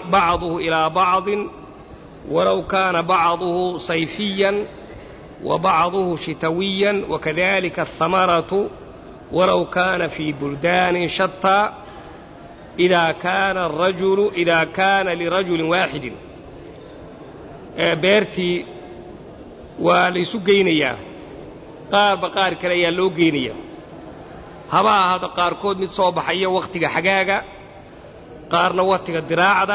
bacduhu ilaa bacdin walow kaana bacduhu sayfiyan wa bacduhu shitawiyan wakadalika ahamaratu walow kaana fii buldaanin shataa idaa kaana arajulu idaa kaana lirajulin waaxidin beertii waa laysu geynayaa qaarba qaar kale ayaa loo geynaya haba ahaado qaarkood mid soo baxaya wakhtiga xagaaga qaarna wakhtiga diraacda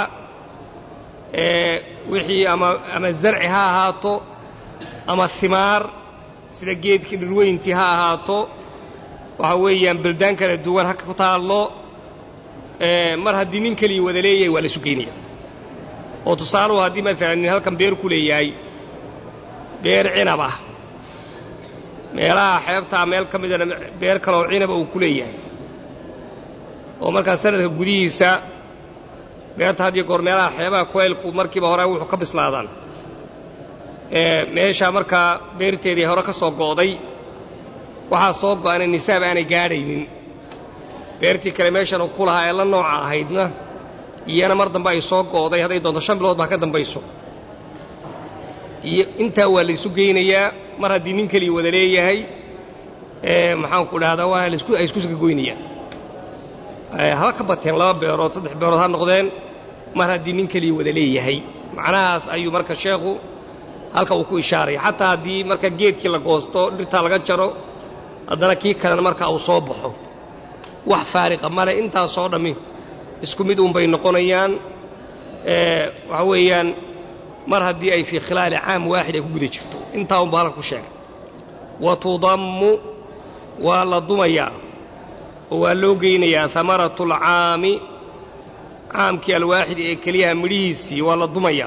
wixii ama ama zarci ha ahaato ama himaar sida geedkii dhirweyntii ha ahaato waxa weeyaan beldaan kala duwan ha ku taallo mar haddii nin keliya wada leeyahay waa laysu geynaya oo tusaaluhu haddii maalan nin halkan beer ku leeyahay beer cinab ah meelaha xeebtaa meel ka midana beer kaleoo cinaba uu ku leeyahay oo markaa sanadka gudihiisa beerta had iyo goor meelaha xeebaha kuleylku markiiba hore wuxuu ka bislaadaan meeshaa markaa beerteedii hore ka soo go'day waxaa soo go'ana nisaab aanay gaadhaynin beertii kale meeshanu ku lahaa ee la nooca ahaydna iyana mar dambe ay soo go'day hadday doonto shan bilood baa ka dambayso iyo intaa waa laysu geynayaa mar haddii nin keliya wada leeyahay maxaanku dhahdaa waa ay isku saka goynayaan haba ka bateen laba beerood saddex beerood ha noqdeen mar haddii nin keliya wada leeyahay macnahaas ayuu marka sheekhu halka uu ku ishaaraya xataa haddii marka geedkii la goosto dhirtaa laga jaro haddana kii kalena marka uu soo baxo wax faariqa male intaasoo dhammi isku mid uunbay noqonayaan waxa weeyaan mar haddii ay fii khilaali caam waaxid ay ku guda jirto intaa unba halka ku sheegay wa tudammu waa la dumayaa oo waa loo geynayaa hamaratu alcaami caamkii alwaaxid ee keliyaha midhihiisii waa la dumayaa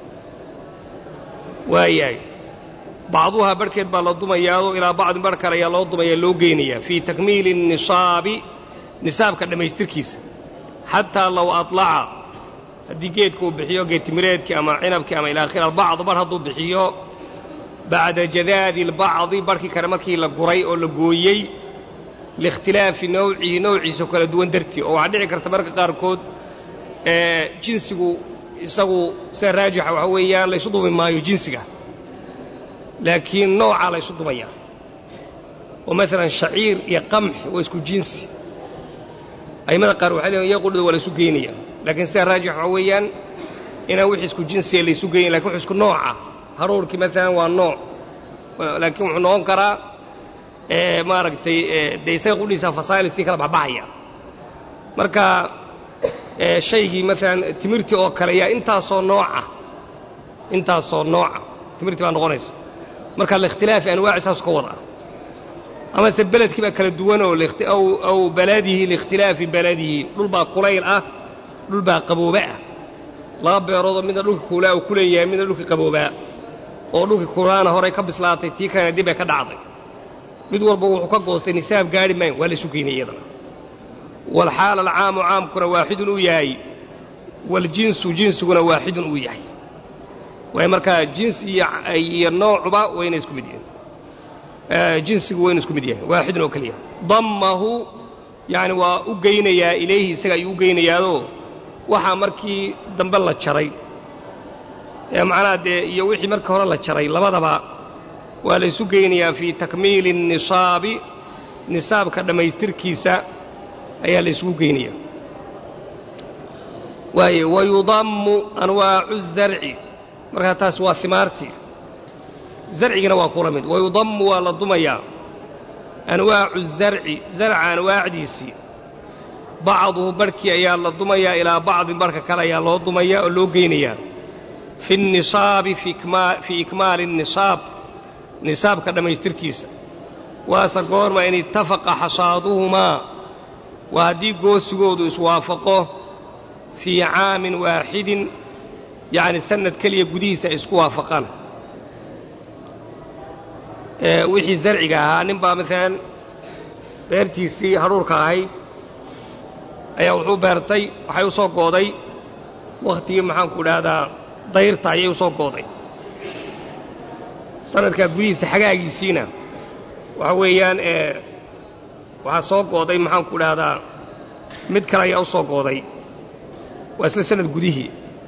waayahay bacduhaa barhkeed baa la dumayaadoo ilaa bacdin barh kale ayaa loo dumaya loo geynayaa fii takmiili nisaabi nisaabka dhammaystirkiisa xataa low alaca haddii geedka uu bixiyo geedtimireedkii ama cinabkii ama ilaa akhir albacd bar hadduu bixiyo bacda jadaadi albacdi barhkii kale markii la guray oo la gooyey liikhtilaafi nawcihi nowciisa kala duwan dartii oo waxaa dhici karta marka qaarkood jinsigu isagu sida raajixa waxaa weeyaan laysu dumi maayo jinsiga laakiin noocaa laysu dumaya oo maalan shaciir iyo qamx waa isku jinsi a'immada qaar waxay leeyiin iyaqudhida waa laysu geynaya laakiin sida raajix waxaa weeyaan inaan wix isku jinsiya laysu geynin lakin wux isku nooca haruurkii maalan waa nooc laakiin wuxuu noqon karaa maaragtay dee isaga qudhiisa fasaa'il sii kala baxbaxaya marka shaygii maalan timirtii oo kale yaa intaasoo nooca intaasoo nooca timirtii baa noqonaysa marka liikhtilaafi anwaaci saas ka wada amase beledkii baa kala duwanoo aw baladihi liikhtilaafi baladihi dhul baa kulayl ah dhul baa qabooba ah laba beeroodoo midna dhulka kuulaa uu ku leeyahay midna dhulkii qaboobaa oo dhulkii kuulaana horay ka bislaatay tii kalena dib ay ka dhacday mid walba wuxuu ka goostay nisaab gaadhi maayn waa laysu geynay iyadana waalxaala alcaamu caamkuna waaxidun uu yahay waljinsu jinsiguna waaxidun uu yahay waay markaa jinsi iyo noocuba wayna isku mid yihiin jinsigu waynu isku mid yahay waaxidun oo keliya dammahu yacni waa u geynayaa ilayhi isaga ayuu u geynayaadoo waxaa markii dambe la jaray ee macnaha dee iyo wixii markii hore la jaray labadaba waa la ysu geynayaa fii takmiili الnisaabi nisaabka dhammaystirkiisa ayaa la isugu geynaya waaye wayudammu anwaacu الzarci markaa taas waa himaartii zarcigina waa kula mid wayudammu waa la dumayaa anwaacu الzarci zarca anwaacdiisii bacduhu barhkii ayaa la dumayaa ilaa bacdin barhka kale ayaa loo dumayaa oo loo geynayaa fi الnisaabi fii ikmaali الnisaab nisaabka dhammaystirkiisa waase goorma in ittafaqa xasaaduhumaa waa haddii goosigoodu iswaafaqo fii caamin waaxidin yacni sannad keliya gudihiisa ay isku waafaqaan wixii zarciga ahaa nin baa maalan beertiisii hadhuurka ahayd ayaa wuxuu beertay waxay u soo gooday wakhtigii maxaanku idhaahdaa dayrta ayay u soo gooday sanadkaa gudihiisa xagaagiisiina waxa weeyaan waxaa soo gooday maxaanku idhaahdaa mid kale ayaa u soo gooday waa isla sanad gudihii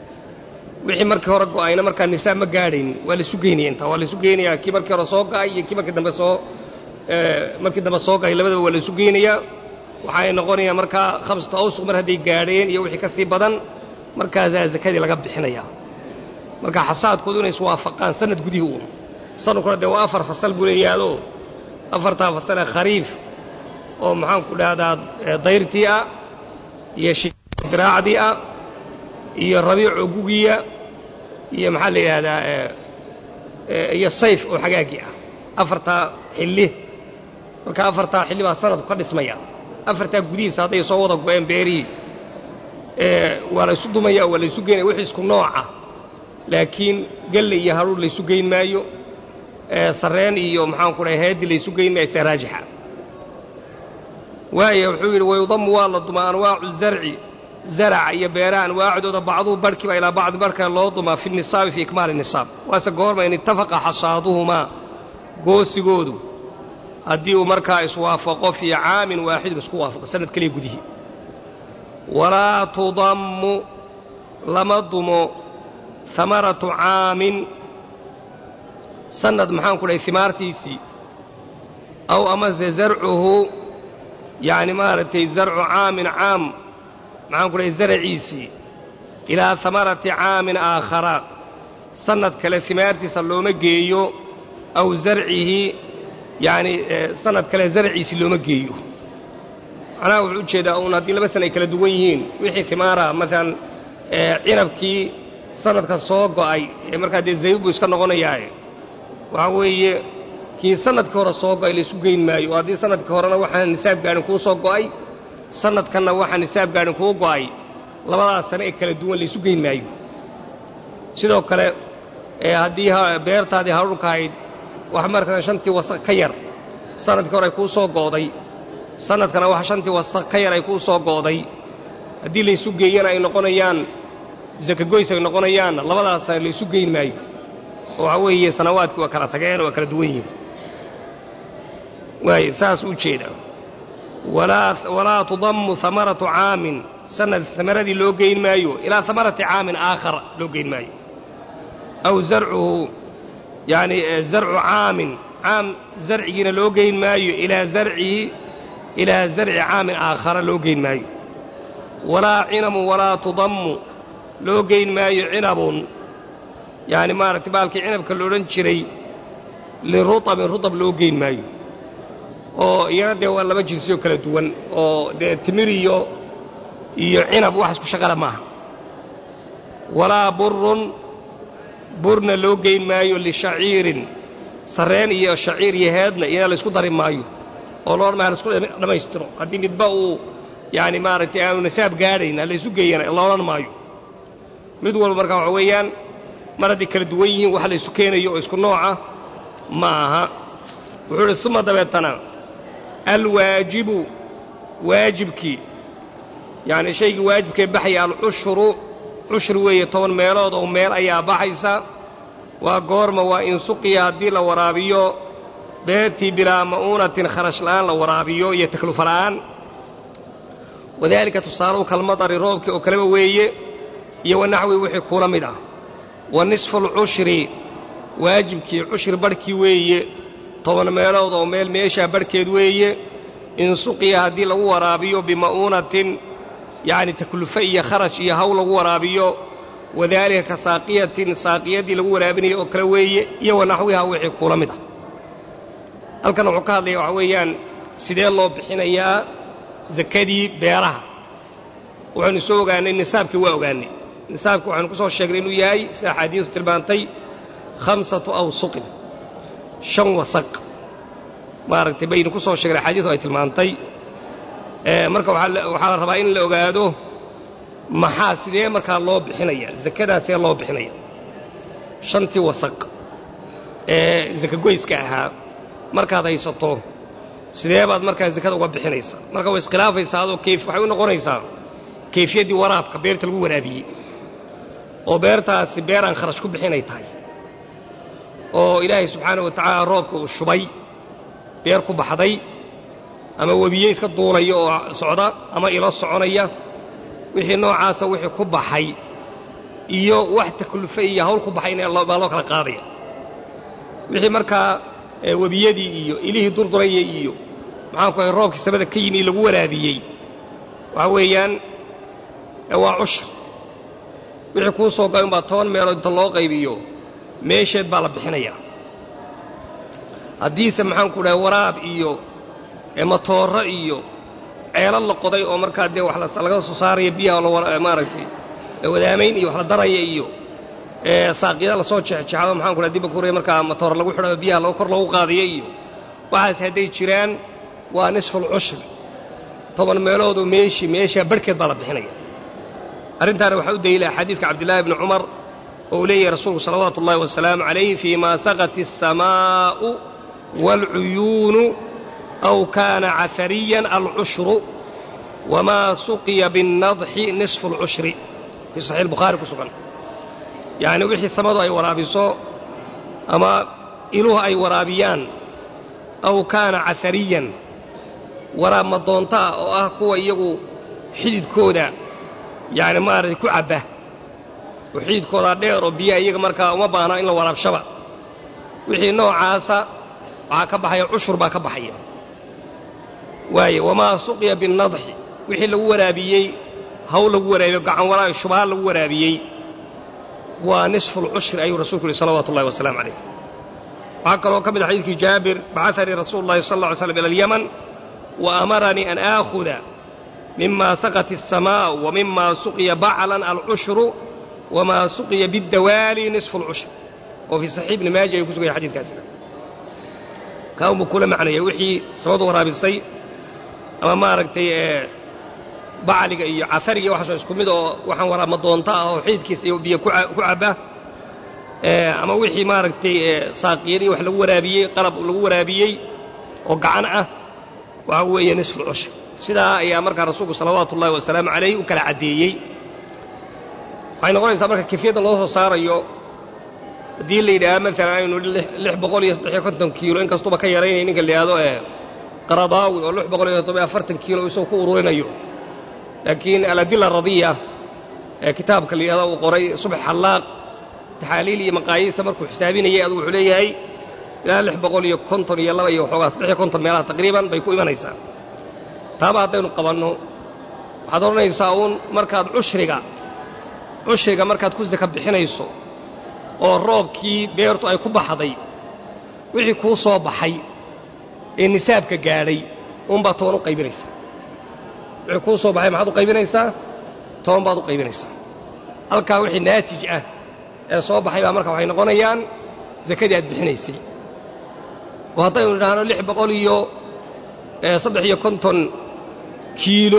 wixii markii hore go'ayna markaa nisaab ma gaadhayn waa laisu geynaya intaa waa laisu geynayaa kii markii hore soo go'ay iyo kii markii dambe soo markii dambe soo go'ay labadaba waa laisu geynayaa waxaay noqonayaa markaa khamsata awsuq mar hadday gaadheen iyo wixii ka sii badan markaasaa zakadii laga bixinayaa marka xasaadkoodu inay iswaafaqaan sanad gudihii uun sanadkuna dee waa afar fasal buu leeyahaadoo afartaa fasal ee khariif oo maxaanku dhahdaa dayrtii ah iyo shidiraacdii ah iyo rabiico gugiya iyo maxaa la yidhahdaa iyo sayf oo xagaagii ah afartaa xilli marka afartaa xilli baa sanadku ka dhismaya afartaa gudihiisa hadday soo wada go'een beerihii waa la ysu dumaya waa la ysu geynaya wixii isku nooca laakiin gelle iyo haruur laysu geyn maayo sarreen iyo maxaanku dhahay heedi laysu geyn maayo se raajixa waaya wuxuu yidhi wayudamu waa la dumaa anwaacu zarci zaraca iyo beeraha anwaacdooda bacduhu barhkiiba ilaa bacdi barhka loo dumaa fi nisaabi fii ikmaali nisaab waase goorma in ittafaqa xasaaduhumaa goosigoodu haddii uu markaa iswaafaqo fii caamin waaxidun isku waafaqo sanad keliya gudihii walaa tudammu lama dumo hamaratu caamin sanad maxaan ku dhahay himaartiisii aw amase zarcuhu yacni maaragtay zarcu caamin caam maxaan ku dhahay zaraciisii ilaa hamarati caamin aakhara sannad kale himaartiisa looma geeyo aw zarcihi yacni sannad kale zaraciisii looma geeyo macnaha wuxuu u jeedaa uun haddii laba sana ay kala duwan yihiin wixii himaara maalan cinabkii sanadka soo go'ay ee markaa dee zaybib buu iska noqonayaaye waxaa weeye kii sanadkii hore soo go'ay laysu geyn maayo oo haddii sanadkii horena waxaan nisaab gaadhin kuu soo go'ay sanadkanna waxaa nisaab gaadhin kuu go'ay labadaas sane ee kala duwan laysu geyn maayo sidoo kale haddii beertaadii haruurka ahayd wax markaa shantii wasaq ka yar sanadkii hore ay kuu soo go'day sanadkana wax shantii wasaq ka yar ay kuu soo go'day haddii laysu geeyana ay noqonayaan zakagoys ay noqonayaanna labadaas laysu geyn maayo oo waxaa weeye sanawaadkii waa kala tageen waa kala duwan yihiin waay saas u jeeda walaa tudammu hamaratu caamin sanad hamaradii loo geyn maayo ilaa hamarati caamin aakhar loo geyn maayo aw zarcuhu yacni zarcu caamin caam zarcigiina loo geyn maayo ilaa zarcihi ilaa zarci caamin aakhara loo geyn maayo walaa cinamun walaa tudammu loo geyn maayo cinabun yacni maaragtay baalkii cinabka la odhan jiray lirutabin rutab loo geyn maayo oo iyana dee waa laba jinsiyoo kala duwan oo dee timir iyo iyo cinab wax isku shaqala maaha walaa burun burna loo geyn maayo lishaciirin sarreen iyo shaciir iyo heedna iyana laysku dari maayo oo loodhan maayo laisku dhammaystiro haddii midba uu yacni maaragtay aanu nisaab gaadhayn ha laysu geeyana loodhan maayo mid walba markaa waxa weeyaan mar hadday kala duwan yihiin wax laysu keenayo oo isku nooca ma aha wuxuu idhi uma dabeetana alwaajibu waajibkii yacni shaygii waajibkee baxaya alcushru cushri weeye toban meelood oo meel ayaa baxaysa waa goorma waa in suqiya haddii la waraabiyo beertii bilaa ma'uunatin kharash la'aan la waraabiyo iyo taklufa la'aan wadaalika tusaaluhu kalmadari roobkii oo kaleba weeye iyo wanaxwi wixii kula mid ah wa nisfu alcushri waajibkii cushri barhkii weeye toban meelood oo meel meeshaa barhkeed weeye in suqiya haddii lagu waraabiyo bima'uunatin yacni taklufe iyo kharash iyo haw lagu waraabiyo wadaalika ka saaqiyatin saaqiyadii lagu waraabinayo oo kale weeye iyo wanaxwiha wixii kula mid ah halkan wuxuu ka hadlaya waxaa weeyaan sidee loo bixinayaa sakadii beeraha waxaynu soo ogaannay nisaabkii waa ogaannay nisaabkii waxaynu ku soo sheegnay inuu yahay sida axaadiisu tilmaantay khamsatu awsuqin shan wasaq maaragtay baynu ku soo sheegnay axaadiisu ay tilmaantay marka waxaa la rabaa in la ogaado maxaa sidee markaa loo bixinaya sakadaasee loo bixinaya shantii wasaq ee sakagoyska ahaa markaad haysato sidee baad markaa sakada uga bixinaysaa marka way iskhilaafaysaa adoo kayf waxay u noqonaysaa kayfiyaddii waraabka beerta lagu waraabiyey oo beertaasi beer aan kharash ku bixinay tahay oo ilaahay subxaana wa tacaala roobka uu shubay beer ku baxday ama webiye iska duulaya oo socda ama ilo soconaya wixii noocaasa wixii ku baxay iyo wax taklufe iyo hawl ku baxayna baa loo kala qaadaya wixii markaa webiyadii iyo ilihii durduraya iyo maxaanku ahay roobkii samada ka yimi lagu waraabiyey waxa weeyaan waa cushur wixii kuu soo galay umbaa toban meelood inta loo qaybiyo meesheed baa la bixinayaa haddiise maxaanku dhahay waraab iyo matooro iyo ceelo la qoday oo markaa dee wax laga soo saaraya biyaha maaragtay wadaamayn iyo wax la daraya iyo saaqyada lasoo jexjexado maxaanku dhahay dibba kuray markaa matoor lagu xidhayo biyaha kor loogu qaadiyo iyo waxaas hadday jiraan waa nisful cushri toban meeloodoo meeshii meeshaa barhkeed baa la bixinaya arrintaana waxaa u daliila xadiidka cabdillaahi bni cumar oo uu leeyahay rasuulku salawaatu ullahi wasalaamu calayh fii ma saqat الsamaa'u wاlcuyuunu aw kaana cafariyan alcushru wamaa suqiya biاnnadxi nisfu اlcushri fii saxiix albukhaari ku sugan yacni wixii samadu ay waraabiso ama iluhu ay waraabiyaan aw kaana cafariyan waraab madoonta ah oo ah kuwa iyagu xididkooda yacni maaragtay ku cabba oo xididkoodaa dheer oo biyaha iyaga markaa uma baahna in la waraabshaba wixii noocaasa waxaa ka baxaya cushur baa ka baxaya waaye wamaa suqiya binnadxi wixii lagu waraabiyey hawl lagu waraabiyo gacan waraab shubaha lagu waraabiyey waa nisfu lcushri ayuu rasuulku yihi salawaatu ullahi wasalaamu calayh waxaa kaloo ka mid a xadiidkii jaabir bacanii rasuulu llahi sal lla ly slam ila alyaman wa amaranii an aakhuda mima saqat الsamaء wmima suqiya baclan alcushru wma suqiya biاdawaali nisfu اlcushr oo fii saxiix ibni maaja ayuu ku sugaya xadidkaasina kaa unbuu kula macnaya wixii samadu waraabisay ama maaragtay bacliga iyo cafariga waxaasoo isku mid oo waxaan waraabma doonta ah oo xididkiisa iyo biyo ku cabba ama wixii maaragtay saaqiyadii wax lagu waraabiyey qalab lagu waraabiyey oo gacan ah waxa weeye nisfu اlcushr sidaa ayaa markaa rasuulku salawaatu ullahi wasalaamu calayh u kala caddeeyey waxay noqonaysaa marka kifyadda loo soo saarayo haddii la yidhaaha maalan aynu lix boqol iyo saddexiyo konton kiilo in kastuba ka yaraynaya ninka la yidhahdo ee qaradaawi oo lix boqol iyo toddobiyo afartan kiilo isagoo ku ururinayo laakiin aladila radiya ee kitaabka la yidhahdo uu qoray subx xallaaq taxaaliil iyo maqaayiista markuu xisaabinayay adugu wuxuu leeyahay ilaa lix boqol iyo konton iyo laba iyo waxoogaa saddexiyo konton meelaha taqriiban bay ku imanaysaa taaba haddaynu qabanno waxaad odhanaysaa uun markaad cushriga cushriga markaad ku saka bixinayso oo roobkii beertu ay ku baxday wixii kuu soo baxay ee nisaabka gaadhay uunbaa toban u qaybinaysaa wixii kuu soo baxay maxaad u qaybinaysaa toban baad u qaybinaysaa halkaa wixii naatij ah ee soo baxay baa marka waxay noqonayaan sakadii aad bixinaysay oo haddaynu idhaahno lix boqol iyo saddex iyo konton kiilo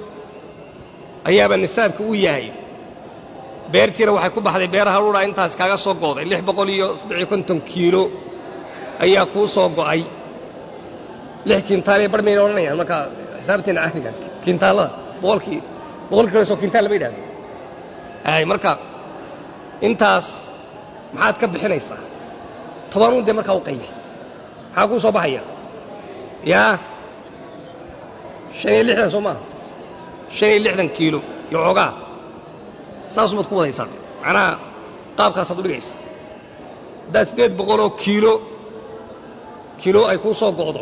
ayaaba nisaabka u yahay beertiina waxay ku baxday beeraha luudhaa intaas kaaga soo go'day lix boqol iyo saddex iyo konton kiilo ayaa kuu soo go'ay lix kiintaalay bar mayna odhanayaan marka xisaabteena caadiga kiintaalada boqolkii boqol kiilo soo kiintaal lama yidhahdo ay marka intaas maxaad ka bixinaysaa tobanun dee markaa u qaybi maxaa kuu soo baxaya yaa shan iyo lixdan soo maaha shan iyo lixdan kiilo iyo xoogaa saasumaad ku wadaysaa macnaha qaabkaasaad u dhigaysa haddaad siddeed boqoloo kiilo kiilo ay kuu soo go'do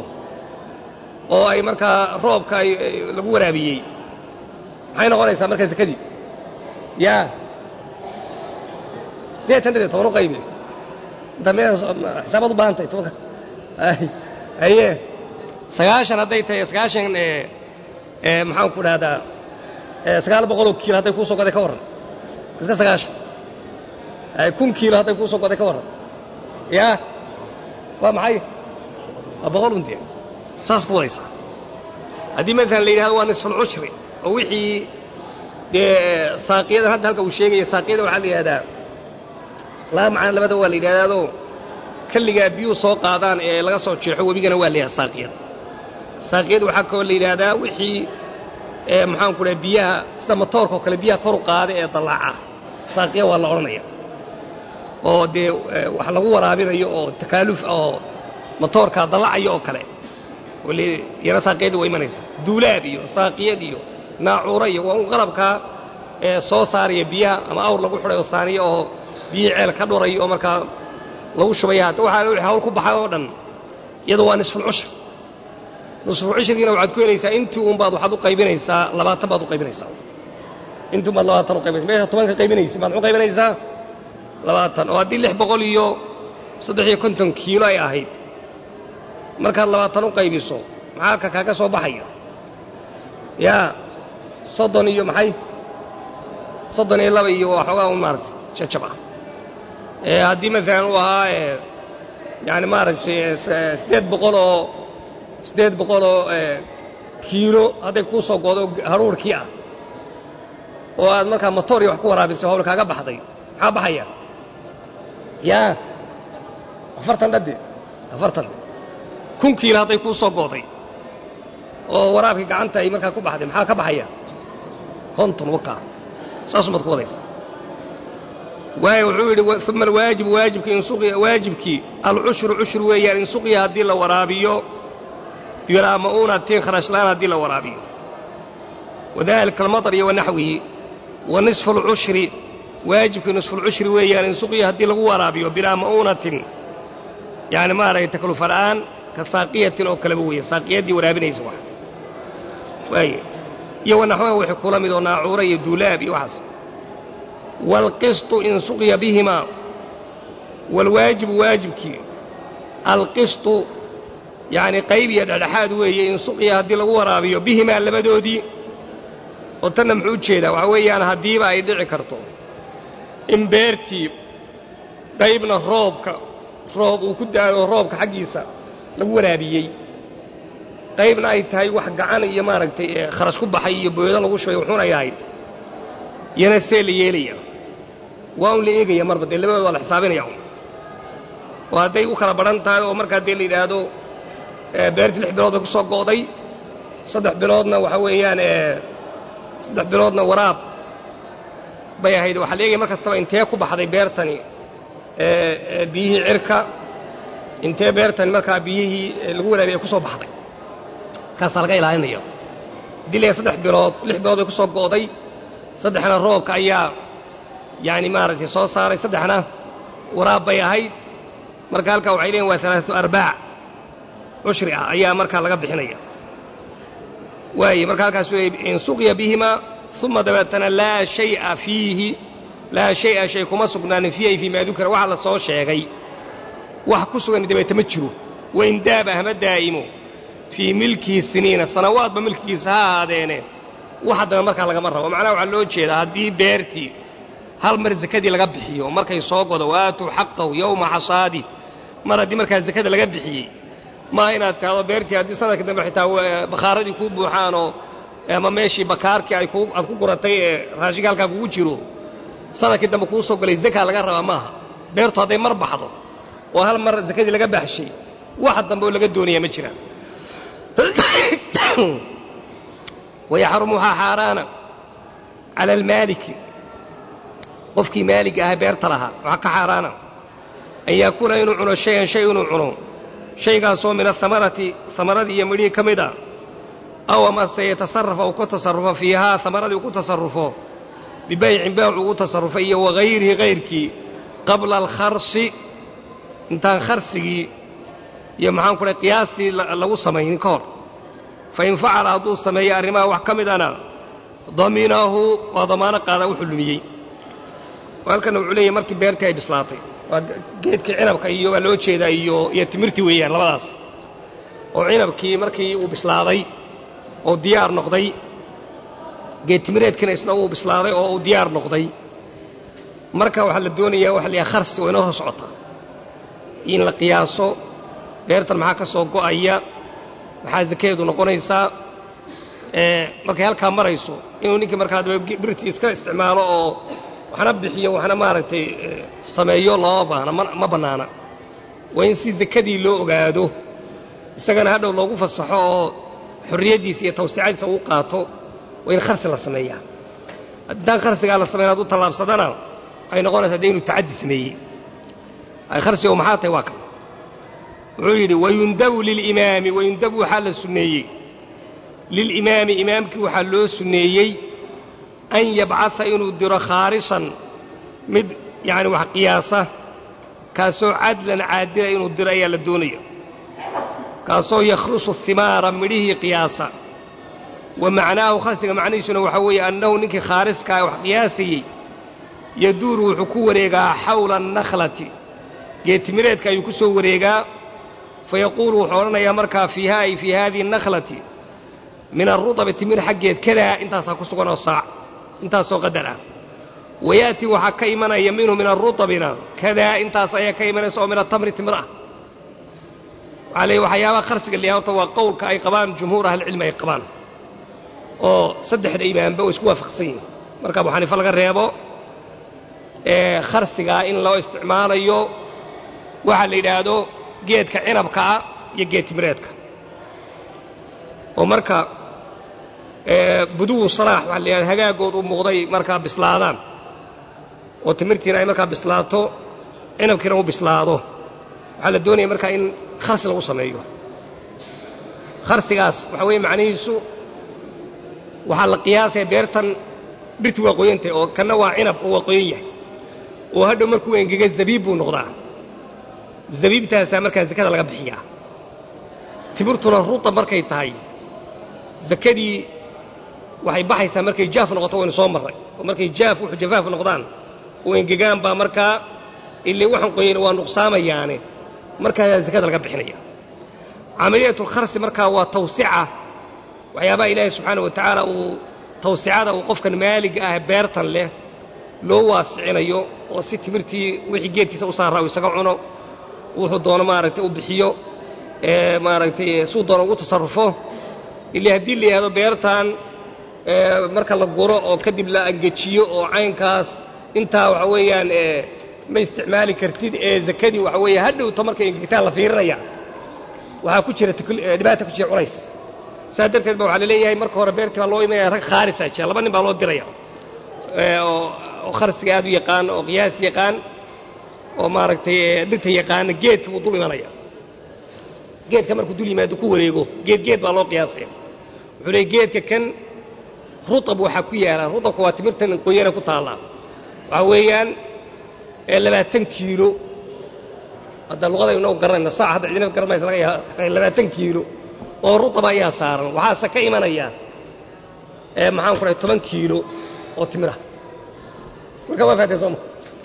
oo ay markaa roobka ay lagu waraabiyey maxay noqonaysaa markaa sakadii yaa siddeetan dhade toban u qaybi inta me xisaabaad u baahan tahay tobanka haye sagaashan hadday tahay sagaashan maxaan ku dhahdaa sagaal boqoloo kiilo hadday kuu soo goday ka warran iska sagaashan kun kiilo hadday kuu soo goday ka warran yaa waa maxay waa boqol undiya saas ku wadaysaa haddii maalan la yidhahdo waa nisfulcushri oo wixii dee saaqiyadan hadda halka uu sheegaya saaqiyada waxaa la yidhahdaa laba macana labada waa la yidhahdaadoo kalligaa biyuu soo qaadaan ee laga soo jeexo webigana waa la yidhahda saaqiyad saaqiyad waxaa kaloo la yidhaahdaa wixii maxaanku dhaha biyaha sida matoorka oo kale biyaha koru qaada ee dallaaca saaqiya waa la odhanaya oo dee wax lagu waraabinayo oo takaaluf oo matoorkaa dallacayo oo kale yana saaqiyadii waa imanaysa duulaab iyo saaqiyad iyo naacuura iyo waa un qalabkaa soo saaraya biyaha ama awr lagu xidhay oo saaniya oo biyihii ceel ka dhurayo oo markaa lagu shubaya hadda waxaa wixii hawl ku baxay oo dhan iyadu waa nisfulcushur nisfulcushurkiina waxaad ku helaysaa intii uun baad waxaad u qaybinaysaa labaatan baad u qaybinaysaa intii un baad labaatan u qaybinaysa meesha toban ka qaybinaysa baad u qaybinaysaa labaatan oo haddii lix boqol iyo saddex iyo konton kiilo ay ahayd markaad labaatan u qaybiso maxaa halka kaaga soo baxaya yaa soddon iyo maxay soddon iyo laba iyo waa xoogaa un maaragtay jajab ah haddii maalan uu ahaa yani maaragtay siddeed boqol oo siddeed boqol oo kiilo hadday kuu soo goodo haruurkii ah oo aad markaa motor iyo wax ku waraabisay hawl kaaga baxday maxaa baxaya yaa afartan dhade afartan kun kiilo hadday kuu soo gooday oo waraabkii gacanta ay markaa ku baxday maxaa ka baxaya konton wakaa saasumaad ku wadaysa waayo wuxuu yidhi uma alwaajibu waajibki insuqiya waajibkii alcushru cushur weeyaan in suqiya haddii la waraabiyo bilaa ma'uunatin kharashlaan haddii la waraabiyo wadalika almaطar iyo wanaxwihi wa nisfu alcushri waajibkii nisfu lcushri weeyaan in suqiya haddii lagu waraabiyo bilaa ma'uunatin yani maaragtay taklufa la'aan ka saaqiyatin oo kaleba weeye saaqiyaddii waraabinaysa wax waaye iyo wanaxwaha wixii kula mid oo naacuura iyo duulaab iyo waxaas waalqisطu in suqya bihimaa waalwaajibu waajibkii alqisطu yacni qayb iyo dhexdhexaad weeye in suqya haddii lagu waraabiyo bihimaa labadoodii oo tanna muxuu u jeedaa waxaa weeyaan haddiiba ay dhici karto in beertii qaybna roobka roob uu ku daayo roobka xaggiisa lagu waraabiyey qaybna ay tahay wax gacan iyo maaragtay kharash ku baxay iyo booyado lagu shubay wuxuuna ay ahayd yana see la yeelaya waa un la eegaya marba dee labadood waa la xisaabinaya un oo hadday u kala badhan tahay oo markaa dee la yidhaahdo beertii lix bilood bay ku soo go'day saddex biloodna waxa weeyaan saddex biloodna waraab bay ahayd waxaa la eegaya mar kastaba intee ku baxday beertani biyihii cirka intee beertani markaa biyihii lagu waraabiyay ku soo baxday kaasaa laga ilaalinaya haddii la saddex bilood lix bilood bay ku soo go'day saddexna roobka ayaa yani maaragtay soo saaray saddexna waraab bay ahayd marka halkaa waxay leeyiin waa alaatu arbaac cushri ah ayaa markaa laga bixinaya waaye marka halkaas in suqya bihimaa uma dabeetana laa shaya fiihi laa shaya shay kuma sugnaanin fiihi fii maa dukira waxa la soo sheegay wax ku sugan dabeeta ma jiro wain daaba hama daa'imo fii milkihi siniina sanawaadba milkigiisa ha ahaadeene wax haddaba markaa lagama rabo macnaha waxaa loo jeedaa haddii beertii hal mar sakadii laga bixiyo markay soo godo waatuu xaqahu yowma xasaadi mar haddii markaa sakada laga bixiyey maaha inaad tahdo beertii haddii sanadka dambe xitaa bakhaaradii kuu buuxaanoo ama meeshii bakaarkii ay aad ku guratay ee raashinka halkaa kugu jiro sanadkii dambe kuu soo galay zakaa laga rabaa maaha beertu hadday mar baxdo oo hal mar sakadii laga baxshay wax dambe oo laga doonaya ma jiraan wayaxrumu waxaa xaaraana cala almaaliki qofkii maalig ahaa beerta lahaa waxaa ka xaaraana an yaakuna inuu cuno shayan shay inuu cuno shaygaasoo min ahamarati hamaradii iyo midhihii ka mid a aw amase yatasarafa uu ku tasarufo fiihaa hamaradii uu ku tasarufo bibaycin beec ugu tasarufay iyo wagayrihi kayrkii qabla alkharsi intaan kharsigii iyo maxaan ku dhahay qiyaastii lagu samaynin ka hor fain facala hadduu sameeyo arrimaha wax ka midana daminahu waa damaano qaadaa wuxuu lumiyey halkanna wuxuu leeyahy markii beertii ay bislaatay waa geedkii cinabka iyo waa loo jeedaa iyo iyo timirtii weeyaan labadaas oo cinabkii markii uu bislaaday oo diyaar noqday geed timireedkiina isna uu bislaaday oo uu diyaar noqday marka waxaa la doonayaa waxa la yahay kharsi waa inoo hor socotaa in la qiyaaso beertan maxaa ka soo go'aya maxaa sakadeedu noqonaysaa markay halkaa marayso inuu ninkii markaa birtii iska isticmaalo oo waxna bixiyo waxna maaragtay sameeyo looma baahna ma bannaana waa in si sakadii loo ogaado isagana hadhow loogu fasaxo oo xorriyaddiisa iyo tawsicadiisa uu qaato waa in kharsi la sameeyaa haddaan kharsigaa la samayn hadduu tallaabsadana waxay noqonaysaa dee inuu tacaddi sameeyey kharsigo maxaa tahay waa kan wuxuu yidhi wayundabu lilimaami wayundabu waxaa la sunneeyey lilimaami imaamkii waxaa loo sunneeyey an yabcaa inuu diro khaarisan mid yacni wax qiyaasa kaasoo cadlan caadila inuu diro ayaa la doonaya kaasoo yakhlusu himaara midhihii qiyaasa wa macnaahu kharsiga macnihiisuna waxaa weeye annahu ninkii khaariska wax qiyaasayey yaduuru wuxuu ku wareegaa xawla annakhlati geetimireedka ayuu ku soo wareegaa fa yaquulu wuxuu odhanayaa markaa fiiha ay fii haadihi annakhlati min alrudabi timir xaggeed kadaa intaasaa ku sugan oo saac intaasoo qadar ah wayaati waxaa ka imanaya minhu min arudabina kadaa intaas ayaa ka imanaysa oo min atamri timir ah waxaa leey waxyaabaha kharsiga la horta waa qowlka ay qabaan jumhuur ahlicilmi ay qabaan oo saddexda imaamba oo isku waafaqsan yihin marka abu xaniife laga reebo ee kharsigaa in loo isticmaalayo waxaa la yidhaahdo geedka cinabka ah iyo geed timireedka oo marka buduwu salaax waxaa la yidhahda hagaagood u muuqday markaa bislaadaan oo timirtiina ay markaa bislaato cinabkiina u bislaado waxaa la doonaya markaa in kharsi lagu sameeyo kharsigaas waxaa weeye macnihiisu waxaa la qiyaasaya beertan dhirti waa qoyantay oo kanna waa cinab oo waa qoyan yahay oo hadhow markuu engega zabiib buu noqdaa zabiibtaasaa markaa zakada laga bixiyaa timirtuna ruda markay tahay zakadii waxay baxaysaa markay jaaf noqoto waynu soo marray oo markay jaaf wuxuu jafaaf noqdaan oo engegaan baa markaa illee waxaan qoyayna waa nuqsaamayaane markaasaa zakada laga bixinaya camaliyatulkharsi markaa waa tawsica waxyaabaha ilaahay subxaana wa tacaala uu tawsicada uu qofkan maaliga ah beertan leh loo waasicinayo oo si timirtii wixii geedkiisa u saaraa uu isaga cuno wuxuu doono maaragtay u bixiyo maaragtay suu doono ugu tasarrufo illee haddii la yidhahdo beertan marka la guro oo kadib la angejiyo oo caynkaas intaa waxa weeyaan ma isticmaali kartid ee zakadii waxa weeye hadhowta markay engegtaan la fiirinaya waxaa ku jira dhibaata ku jira culays saas darteed ba waxaa la leeyahay marka hore beertii baa loo imanaya rag khaarisa jira laba nin baa loo diraya oo kharsiga aad u yaqaan oo qiyaas yaqaan oo maaragtay dhirta yaqaana geedka buu dul imanaya geedka markuu dul yimaado ku wareego geed geed baa loo qiyaasaya wuxuu leey geedka kan rutab waxaa ku yaala rutabka waa timirtan qoyana ku taallaa waxaa weeyaan labaatan kiilo hadda luqadaynu inagu garanayna saac hadda cidina garanaysa laga yaaba labaatan kiilo oo rutaba ayaa saaran waxaase ka imanaya maxaan ku dhahay toban kiilo oo timira marka waa fahatay sooma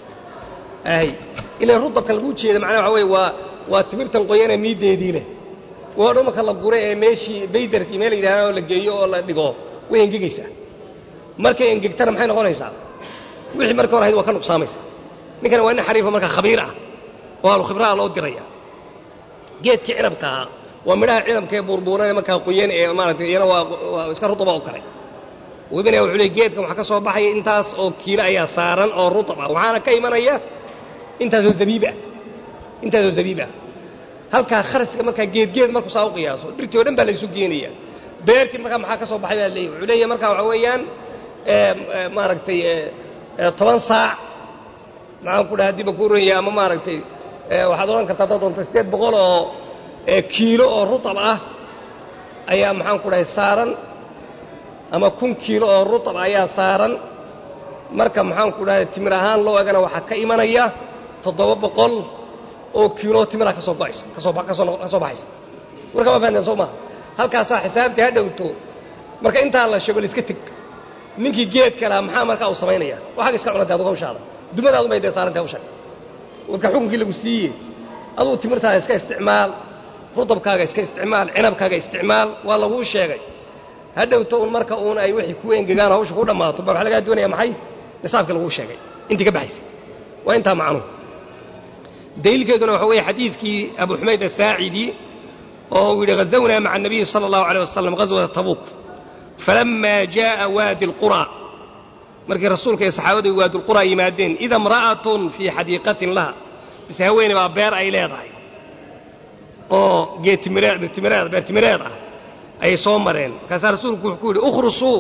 ay ilaa rutabka lagu jeeda macnaha waxa weye waa waa timirtan qoyana miiddeedii leh waa dho marka la gure ee meeshii baydarkii meel yidhahdo la geeyo oo la dhigo way engegaysaa markay engegtana maxay noqonaysaa wixii marka hor ahayd waa ka nuqsaamaysa ninkana waa nin xariifa markaa khabiir ah oo ahlu khibraha loo diraya geedkii cinabka ahaa waa midhaha cinabka ee buurbuuran markaa qoyan ee maaratay iyana waa iska rutaba oo kale webinaya wuxuu leey geedkan waxaa ka soo baxaya intaas oo kiilo ayaa saaran oo rutab ah waxaana ka imanaya intaasoo zabiib ah intaasoo zabiib ah halkaa kharsiga markaa geedgeed markuu saa u qiyaaso dhirtii o dhan baa laysu geenaya beertii markaa maxaa ka soo baxay baa leeyahy wuxuu leeyahay markaa waxaa weeyaan maaragtay toban saac maxaan ku dhaha haddiiba ku oranya ama maaragtay waxaad odhan kartaa haddaad doonta siddeed boqol oo kiilo oo rutab ah ayaa maxaan ku dhahay saaran ama kun kiilo oo rutab ayaa saaran marka maxaan ku dhahay timir ahaan loo egana waxaa ka imanaya toddoba boqol oo kiiloo timira ka soo go'aysa kasoo ka soo baxaysa warka ma fahanteen soo maha halkaasaa xisaabtii ha dhowto marka intaa la sheego laiska teg ninkii geedka lahaa maxaa markaa uu samaynaya waxaga iska cunantay adugu hawshaada dumadaadu bay dee saarantay hawshan warka xukunkii lagu siiye aduu timirtaada iska isticmaal rudabkaaga iska isticmaal cinabkaaga isticmaal waa laguu sheegay ha dhowto un marka uun ay wixii ku engegaan hawsha ku dhammaato ba waxa lagaa doonaya maxay nisaabkii laguu sheegay intii ka baxaysa waa intaa macnuhu daliilkeeduna waxa weeye xadiidkii abu xumayd asaacidi oo uu yidhi ghazawnaa maca الnabiyi salى اllahu عalيه wasalam ghaswata tabuuk falama jaءa waadi اlqura markii rasuulka iyo saxaabadu waadi lqura yimaadeen ida imra'atun fii xadiiqatin laha bise haweeney baa beer ay leedahay oo geedtimireed birtimireed beertimireed ah ayay soo mareen markaasaa rasuulku wuxuu ku yidhi ukhrusuu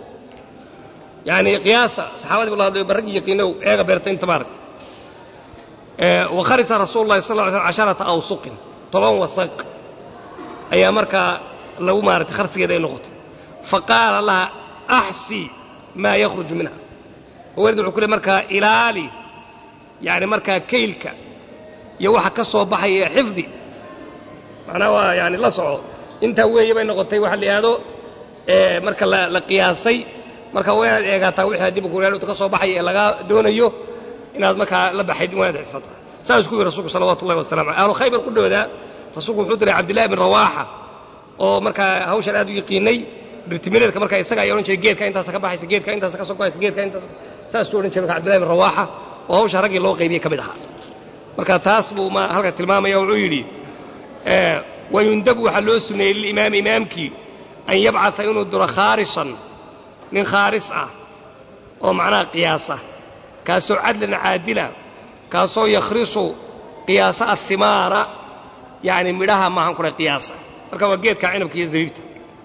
yani qiyaasa saxaabadii buu la hadlayo barragii yaqiinow eega beerta inta maaragta wakharisa rasuulu llahi sal lla ly slm casharata awsuqin toban wasaq ayaa markaa lagu maaratay kharsigeeda ay noqotay faqaala laha axsi maa yakhruju minha haweeneyda wuxuu ku leey markaa ilaali yani markaa kaylka iyo waxa ka soo baxaya xifdi macnaha waa yani la soco intaa weeye bay noqotay waxa la yidhahdo marka la qiyaasay marka waa inaad eegaataa wixii haddii bukureelta ka soo baxaya ee lagaa doonayo inaad markaa la baxayd waa inaad xisata saas ku yidhi rasuulku salawatu ullahi wasalamu aleh ahlu khaybar ku dhowdaa rasuulku wuxuu diray cabdillahi bin rawaaxa oo markaa hawshan aad u yaqiinay birtimireedka markaa isaga ayaa odhan jiray geedka intaasa ka baxaysa geedka intaasa ka soo goaysa geedka intaas saasuu odhan jiray marka cabdillahi bin rawaaxa oo hawsha raggii loo qaybiyey ka mid ahaa marka taas buu ma halka tilmaamaya wuxuu yidhi wayundabu waxaa loo suneeyey lilimaami imaamkii an yabcaa inuu diro khaarisan nin khaaris ah oo macnaha qiyaasa kaasoo cadlan caadila kaasoo yakhrisu qiyaasa ahimaara yani midhaha maahan kule qiyaasa marka waa geedka cinabka iyo zabiibta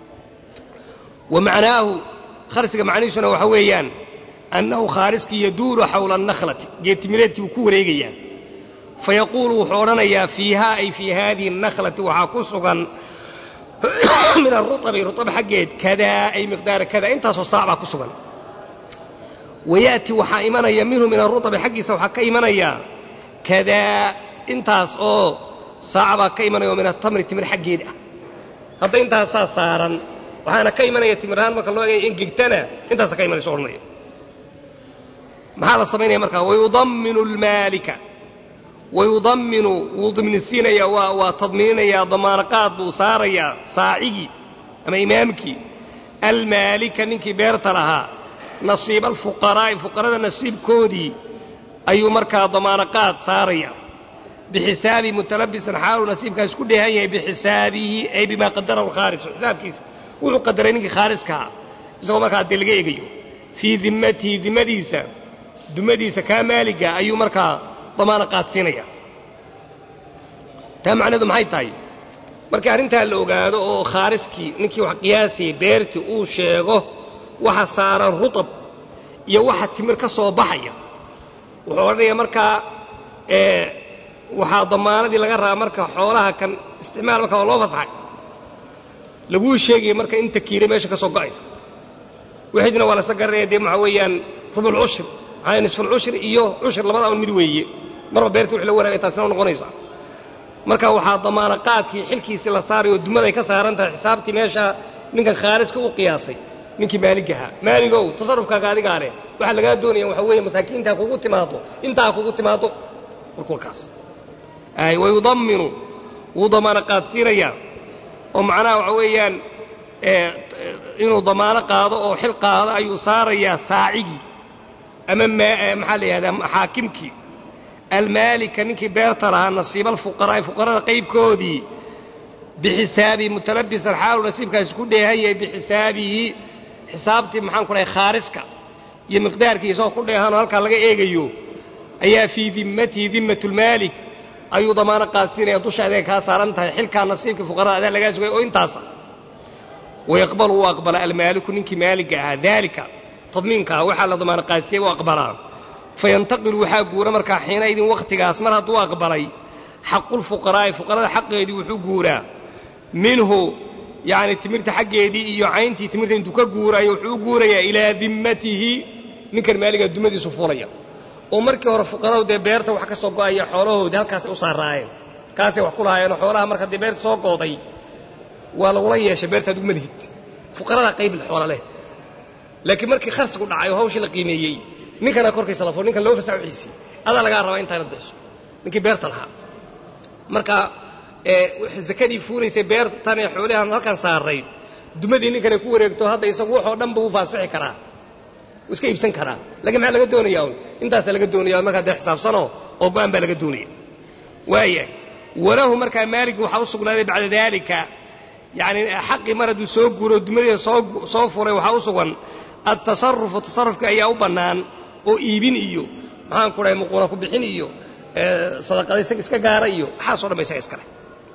wa macnaahu kharsiga macnihiisuna waxa weeyaan annahu khaariskii yaduulu xawla annakhlati geedtimireedkii buu ku wareegayaa fayaquulu wuxuu odhanayaa fiihaa ay fii haadihi annakhlati waxaa ku sugan min aruabi ruab xaggeed kadaa ay miqdaara kada intaasoo saac baa ku sugan wayaati waxaa imanaya minhu min aruabi xaggiisa waxaa ka imanaya kadaa intaas oo saaca baa ka imanaya oo min atamri timir xaggeed ah hadda intaasaa saaran waxaana ka imanaya timirahaan marka loo eegay ingegtana intaasa ka imanayso odhanaya maxaa la samaynaya markaa wayudamminu lmaalika wayudamminu wuu dimnisiinayaa waa waa tadmiininayaa damaanaqaad buu saarayaa saacigii ama imaamkii almaalika ninkii beerta lahaa nasiiba alfuqaraa'i fuqarada nasiibkoodii ayuu markaa damaanaqaad saaraya bixisaabi mutalabisan xaaluu nasiibkaas ku dheehan yahay bixisaabihi ay bimaa qadarahu alkhaaris xisaabkiisa wuxuu qadaray ninkii khaariskahaa isagoo markaa dee laga egayo fii dimmatihi dimmadiisa dumadiisa kaa maaliga ayuu markaa damaana qaadsiinaya taa macnaheedu maxay tahay markii arrintaa la ogaado oo khaariskii ninkii wax qiyaasayay beertii uu sheego waxa saaran rutab iyo waxa timir ka soo baxaya wuxuu odhanaya markaa waxaa damaanadii laga rabaa marka xoolaha kan isticmaal marka waa loo fasaxay laguu sheegaya marka inta kiile meesha ka soo go'aysa wixidna waa lasa garanaya dee waxaa weeyaan rubulcushri maxaa nisfulcushri iyo cushri labada un mid weeye marba beertii wix la wanaagay taasina noqonaysa marka waxaa damaana qaadkii xilkiisii la saaray oo dumad ay ka saaran tahay xisaabtii meesha ninkan khaariska u qiyaasay ninkii maaligahaa maaligow tasarufkaaga adigaa leh waxaa lagaa doonaya waxaa weeye masaakiintaa kugu timaado intaa kugu timaado warkuwa kaas ay wayudamminu wuu damaana qaadsiinayaa oo macnaha waxa weeyaan inuu damaano qaado oo xil qaado ayuu saarayaa saacigii ama maxaa la yidhahdaa xaakimkii almaalika ninkii beerta lahaa nasiiba alfuqaraa'i fuqarada qaybkoodii bixisaabihi mutalabisan xaalu nasiibkaasi ku dheehan yahay bixisaabihi xisaabtii maxaan ku dhahay khaariska iyo miqdaarkii isagoo ku dheehanoo halkaa laga eegayo ayaa fii dimmatihi dimmatulmaalik ayuu damaano qaadsiinaya dusha adeega kaa saaran tahay xilkaa nasiibkii fuqarada adaa lagaa sugay oo intaasa wayaqbalu uu aqbala almaaliku ninkii maaliga ahaa daalika tadmiinkaa waxaa la damaano qaadsiiyey u aqbalaa fayantaqilu waxaa guura markaa xiina idin wakhtigaas mar hadduu aqbalay xaqulfuqaraa'i fuqarada xaqeedii wuxuu guuraa minhu yacni timirta xaggeedii iyo cayntii timirta intuu ka guuraayo wuxuu u guurayaa ilaa dimmatihi ninkan maaligaa dumadiisu fulaya oo markii hore fuqaradu dee beerta wax ka soo go'aya xoolahoodii halkaasay u saaraayeen kaasay wax ku lahaayeenoo xoolaha marka dee beerta soo gooday waa lagula yeeshay beertaad uguma lihid fuqaradaa qayb xoola leh laakiin markii kharsigu dhacay oo hawshii la qiimeeyey ninkana korkiisa la furo ninkan loo fasax wixiisii adaa lagaa rabaa intaanad bixiso ninkii beerta lahaa marka zakadii fuulaysay beertan ee xoolihan halkan saarayd dumadii ninkanay ku wareegto hadda isagu waxoo dhan buu faasixi karaa wuu iska iibsan karaa laakiin maxaa laga doonayaa un intaasaa laga doonaya markaa dee xisaabsanoo oo go'aan baa laga doonaya waaya walahu markaa maalig waxaa u sugnaaday bacda daalika yacni xaqii mar hadduu soo guuro dumadiisa soo soo furay waxaa u sugan altasarufu tasarufka ayaa u bannaan oo iibin iyo maxaan ku dhahay muquuna ku bixin iyo sadaqada isaga iska gaara iyo waxaasoo dhan ba isaga iska leh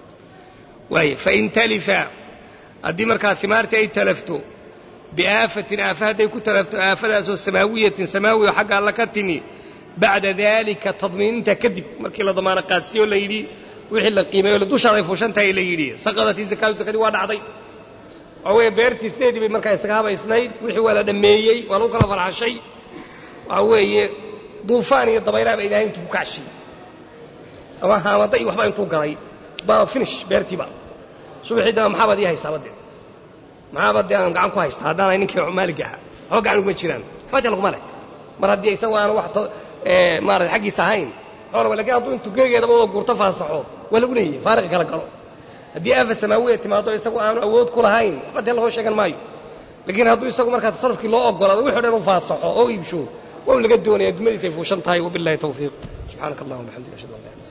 waaya fain talifa haddii markaa himaartii ay talafto biaafatin aafa hadday ku talafto aafadaasoo samaawiyatin samaawiya xagga alla ka timi bacda daalika tadmiininta kadib markii la damaano qaadsiyo la yidhi wixii la qiimeeyo dushaaday fuushan tahay la yidhi saqadatii zakaatu zakadii waa dhacday waxaa weeye beertii sideedii bay markaa isaga habaysnayd wixii waa la dhammeeyey waa lagu kala farxashay waxaa weeye duufaan iyo dabaylaha ba ilaahay intuu ku kacshiyey ama haamada iyo waxbaa intuu galay baa finish beertiiba subaxii dama maxaabad ii haysaaba dee maxaaba dee aan gacan ku haysta haddaanay ninkii maaligga ahaa waxba gacan uguma jiraan waxba dee laguma leh mar haddii isagu aanu wax maarata xaggiisa ahayn xoolaga lakin hadduu intuu geegeedaba wada guurto faasaxo waa lagu leeyahay faariqi kala galo haddii aafa samaawiya timaado isagu aanu awood ku lahayn waxba dee lagoo sheegan maayo laakiin hadduu isagu markaa tasarufkii loo ogolaado wixo dhan u faasaxo oo iibsho waa u laga doonaya dumadiisa ay fuushan tahay wabillahi tawfiiq subxaanaka allahuma bixamdika ashhadu an la ilaha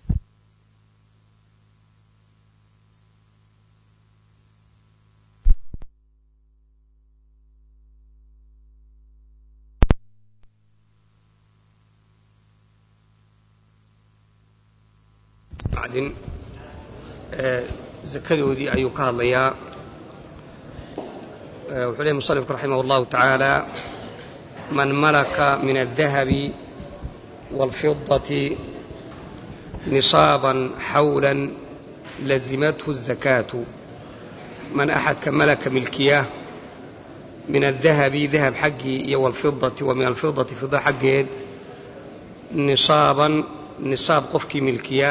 bacdin zakadoodii ayuu ka hadlayaa wuxuu lehy musanifku raximah اllahu tacaala man malaka min الdahabi wاlfidaةi nisaaban xawla lazimathu الzakaatu man axadka malaka milkiya min الdahabi dahab xaggii iyo wاlfidaةi wa min alfidaةi fida xaggeed nisaaban nisaab qofkii milkiya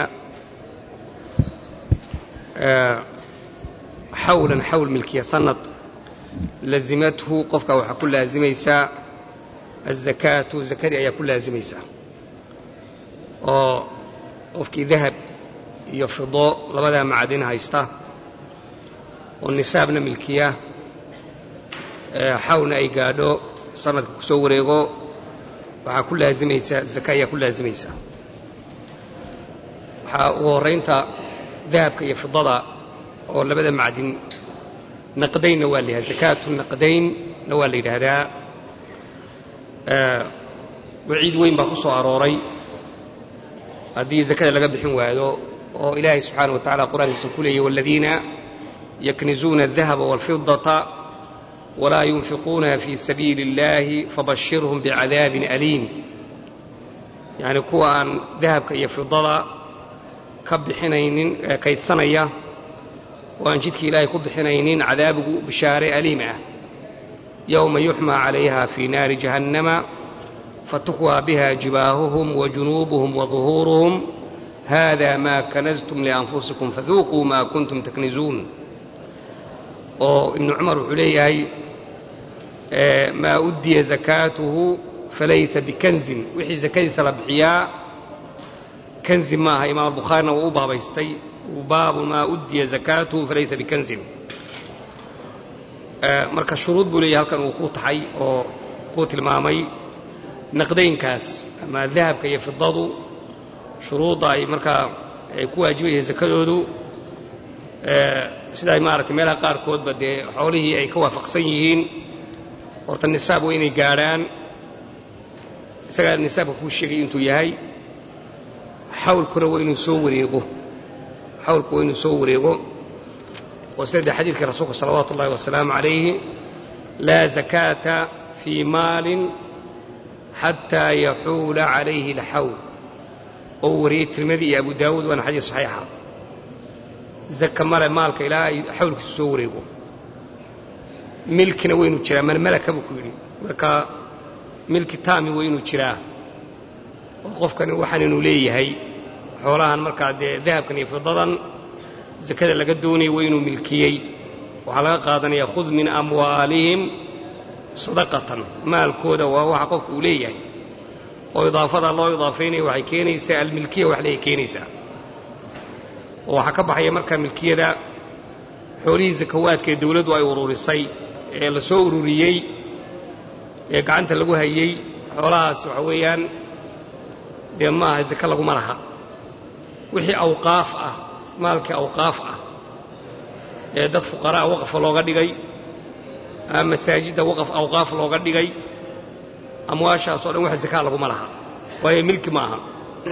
xawlan xawl milkiya sanad lazimathu qofka waxaa ku laazimaysaa azakaatu zakadii ayaa ku laazimaysaa oo qofkii dahab iyo fido labadaa macdin haysta oo nisaabna milkiya xawlna ay gaadho sanadka ku soo wareego waxaa ku laazimaysaa zaka ayaa ku laazimaysaa waxaa ugu horraynta dahabka iyo fidada oo labada macdin naqdaynna waa la yidhahda zakaatu naqdaynna waa la yidhaahdaa waciid weyn baa ku soo arooray haddii zakada laga bixin waayo oo ilaahay subxaana wa tacala qur-aankiisa ku leeyay waladiina yaknizuuna aldahaba waalfidata walaa yunfiquunaha fii sabiili اllahi fabashirhum bicadaabin aliim yacni kuwa aan dahabka iyo fidada ka bixinaynin kaydsanaya oo aan jidkii ilaahay ku bixinaynin cadaabigu bishaare aliim ah yowma yuxmaa calayha fii naari jahannama fatukwaa biha jibaahuhum wajunuubuhum waduhuuruhum hada maa kanastum lianfusikum faduuquu maa kuntum taknizuun oo ibnu cumar wuxuu leeyahay maa uddiya zakaatuhu falaysa bikanzin wixii zakadiisa la bixiyaa kanzi maaha imaam albukhaarina wuu u baabaystay baabu maa uddiya zakaatuhu falaysa bikanzin marka shuruud buu leeyahay halkan uu ku taxay oo kuu tilmaamay naqdaynkaas ama dahabka iyo fidadu shuruudda ay markaa ay ku waajibayeen zakadoodu sida ay maaragtay meelaha qaarkoodba dee xoolihii ay ka waafaqsan yihiin horta nisaab waa inay gaadhaan isagaa nisaabka kuu sheegay intuu yahay xawlkuna waa inuu soo wareego xawlku waa inuu soo wareego oo sida dee xadiidkii rasuulka salawaatu ullahi wasalaamu calayhi laa zakaata fii maalin xataa yaxuula calayhi alxawl oo wariyey tirmidi iyo abu daawuud waana xadiis saxiixa zaka male maalka ilaa ay xawlkiisu soo wareego milkina waynu jiraa man malaka buu ku yidhi marka milki taami waynuu jiraa oo qofkani waxaan inuu leeyahay xoolahan markaa dee dahabkan iyo fidadan zakada laga doonaya waa inuu milkiyey waxaa laga qaadanaya khud min amwaalihim sadaqatan maalkooda waa waxa qofka uu leeyahay oo idaafada loo idaafaynaya waxay keenaysaa almilkiya wax leey keenaysaa oo waxaa ka baxaya markaa milkiyada xoolihii zakawaadka ee dawladdu ay ururisay ee la soo ururiyey ee gacanta lagu hayey xoolahaas waxa weeyaan dee ma aha zake laguma laha wixii awqaaf ah maalkii awqaaf ah ee dad fuqaraa waqfa looga dhigay ama masaajidda waqaf awqaaf looga dhigay amwaashaas oo dhan wax zakaa laguma laha waayo milki ma aha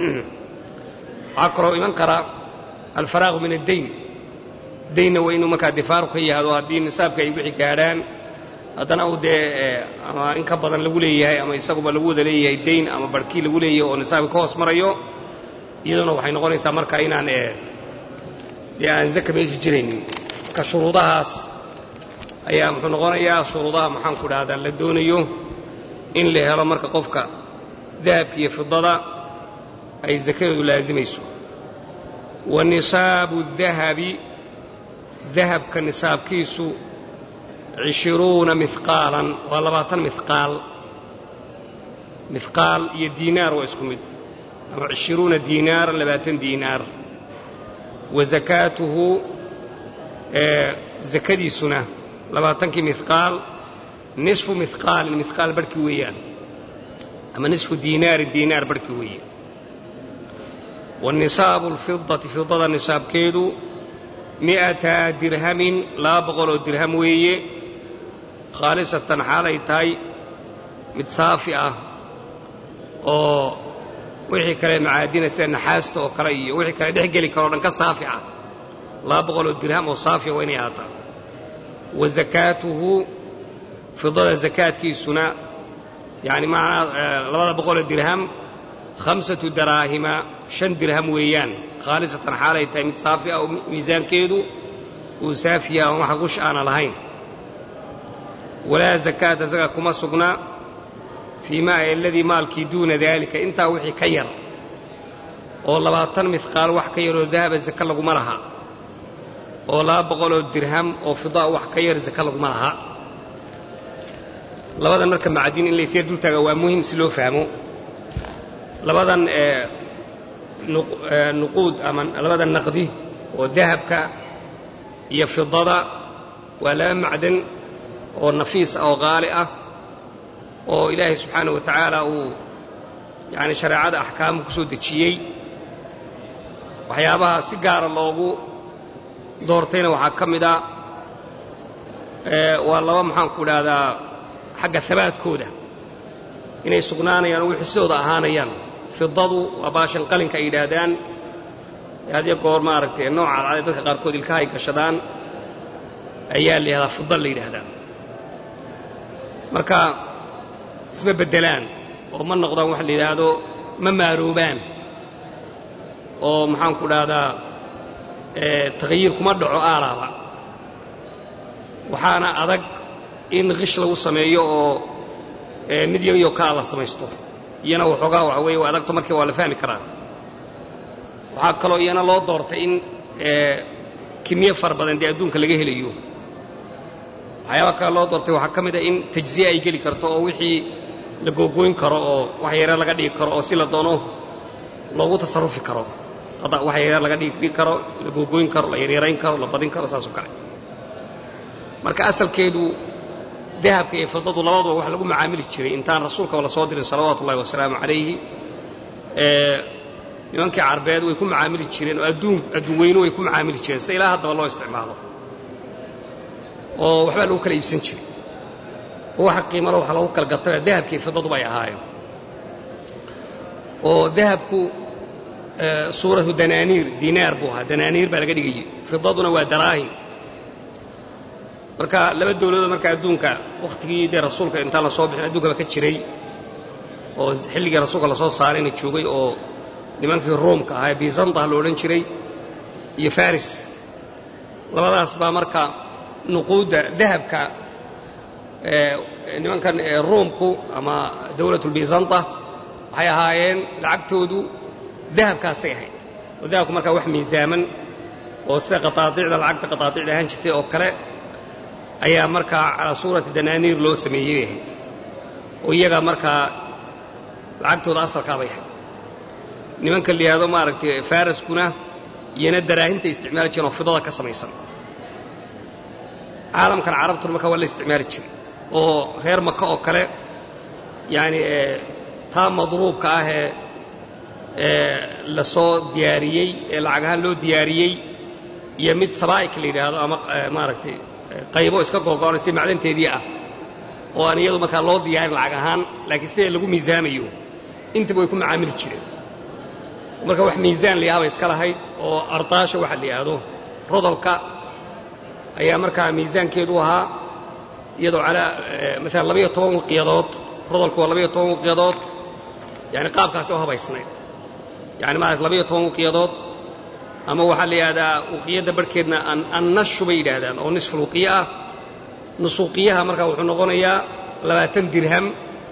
waxaa kaloo iman kara alfaraaqu min addayn daynna waa inuu markaa difaaru ka yahdo haddii nisaabka ay wixii gaadhaan haddana uu dee ama in ka badan lagu leeyahay ama isaguba lagu wada leeyahay dayn ama barhkii lagu leeyahay oo nisaabka ka hoos marayo iyaduna waxay noqonaysaa markaa inaan dee aan zaka meeshi jiraynin marka shuruudahaas ayaa muxuu noqonayaa shuruudaha maxaanku dhahdaa la doonayo in la helo marka qofka dahabka iyo fidada ay sakadeedu laasimayso wa nisaabu dahabi dahabka nisaabkiisu cishiruuna mihqaalan waa labaatan mihqaal mihqaal iyo diinaar waa isku mid ama cishiruuna diinaaran labaatan diinaar wa sakaatuhu sakadiisuna labaatankii mihqaal nisfu mihqaalin mihqaal barhkii weeyaan ama nisfu diinaarin diinaar barhkii weeye wa nisaabu alfidati fidada nisaabkeedu mi'ata dirhamin laba boqoloo dirham weeye khaalisatan xaalay tahay mid saafi ah oo wixii kale macaadina sida naxaasta oo kale iyo wixii kale dhex geli karoo dhan ka saafi ah laba boqoloo dirham oo saafiya waa inay ahaataa wa sakaatuhu fidada sakaadkiisuna yacni macnaa labada boqoloo dirham khamsatu daraahima shan dirham weeyaan khaalisatan xaalay tahay mid saafi ah oo miisaankeedu uu saafiya oon waxa gush aana lahayn walaa zakaata zaga kuma sugna fii maa aladii maalkii duuna daalika intaa wixii ka yar oo labaatan mihqaal wax ka yaroo dahaba zaka laguma laha oo laba boqoloo dirham oo fidaa wax ka yar zaka laguma laha labadan marka macadin in laysyar dultaaga waa muhim si loo fahmo labadan nuquud ama labada naqdi oo dahabka iyo fidada waa laba macdan oo nafiis ah oo qaali ah oo ilaahay subxaanah wa tacaala uu yani shareecada axkaamu ku soo dejiyey waxyaabaha si gaara loogu doortayna waxaa ka mid a waa laba maxaanku idhaahdaa xagga habaadkooda inay sugnaanayaan oo wixii sidooda ahaanayaan fidadu waa baashan qalinka ay yidhaahdaan hadiyo goor maaragtay nooca alcada dadka qaarkood ilkaha ay gashadaan ayaa la yidhahdaa fida la yidhaahdaa marka isma beddelaan oo ma noqdaan waxa la yidhaahdo ma maaroobaan oo maxaanku dhahdaa takyiir kuma dhaco aalaaba waxaana adag in kish lagu sameeyo oo mid yagiyo kaa la samaysto iyana waxoogaa waxa weeye waa adagto markii waa la fahmi karaa waxaa kaloo iyana loo doortay in kimiye fara badan dee adduunka laga helayo waxyaaba kale loo doortay waxaa ka mid a in tajziye ay geli karto oo wixii la googooyn karo oo wax yare laga dhigi karo oo si la doono loogu tasarufi karo wax yare laga dhigi karo la googooyn karo la yaryarayn karo la badin karo saasoo kale marka asalkeedu dahabka iyo fidadu labaduba wax lagu macaamili jiray intaan rasuulkaba la soo dirin salawaatu ullahi wasalaamu calayhi nimankii carbeed way ku macaamili jireen oo adduun adduun weynu way ku macaamili jireen sida ilaa haddaba loo isticmaalo oo waxbaa lagu kala iibsan jiray oo waxa qiimalo waxa lagu kala gataba dahabkii fidaduba ay ahaayeen oo dahabku suuratu danaaniir dinaar buu ahaa danaaniir baa laga dhigayey fidaduna waa daraahim marka laba dawladood marka adduunka wakhtigii dee rasuulka intaan la soo bixin adduunkaba ka jiray oo xilligii rasuulka lasoo saarayna joogay oo nimankii ruumka ahaa bizanta la odhan jiray iyo faris labadaas baa marka nuquudda dahabka nimankan ruumku ama dawlatulbizanta waxay ahaayeen lacagtoodu dahabkaasay ahayd oo dahabku markaa wax miisaaman oo sida qataadicda lacagta qataadicda ahaan jirtay oo kale ayaa markaa calaa suurati danaaniir loo sameeyey bay ahayd oo iyaga markaa lacagtooda asalkaa bay ahayd nimanka la yidhahdo maaragtay faraskuna iyana daraahimta isticmaali jireen oo fidada ka samaysan caalamkan carabtuna markaa waa la isticmaali jiray oo reer maka oo kale yaani taa madruubka ah ee la soo diyaariyey ee lacag ahaan loo diyaariyey iyo mid sabaa'ik la yidhaahdo ama maaragtay qaybo iska googo'an si macdanteedii ah oo aan iyadu markaa loo diyaarin lacag ahaan laakiin sida lagu miisaamayo intaba way ku macaamili jireen marka wax miisaan la yahabay iska lahayd oo ardaasha waxa la yidhaahdo rodolka ayaa markaa miisaankeedu ahaa iyadoo calaa maalan labaiyo toban waqiyadood rodolku waa labaiyo toban waqiyadood yani qaabkaasi oo habaysnayd yani maarata labaiyo toban waqiyadood ama waxaa la yidhahdaa waqiyadda barhkeedna annashu bay yidhaahdaan oo nisful waqiye ah nusuuqiyaha markaa wuxuu noqonayaa labaatan dirham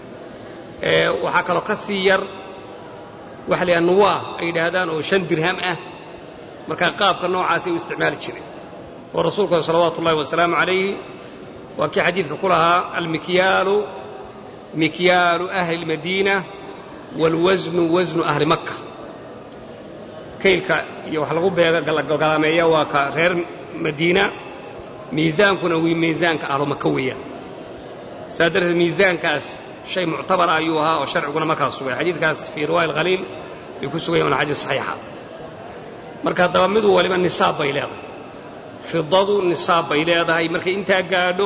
waxaa kaloo ka sii yar waxa la yidhaha nuwaah ay yidhaahdaan oo shan dirham ah markaa qaabka noocaasay u isticmaali jiray oo rasuulkuna salawaatu ullahi wasalaamu calayhi waa kii xadiidka ku lahaa almikyaalu mikyaalu ahli اlmadiina wاlwasnu wasnu ahli makka kaylka iyo wax lagu beegalgalaameeya waa ka reer madiina miisaankuna wii miisaanka ahlu maka weeyaan saa darteed miisaankaas shay muctabara ayuu ahaa oo sharciguna markaas sugay xadiidkaas fii riwaaya alkhaliil bay ku sugayan waana xadiis saxiixa marka haddaba midu waliba nisaab bay leedahay fidadu nisaab bay leedahay markay intaa gaadho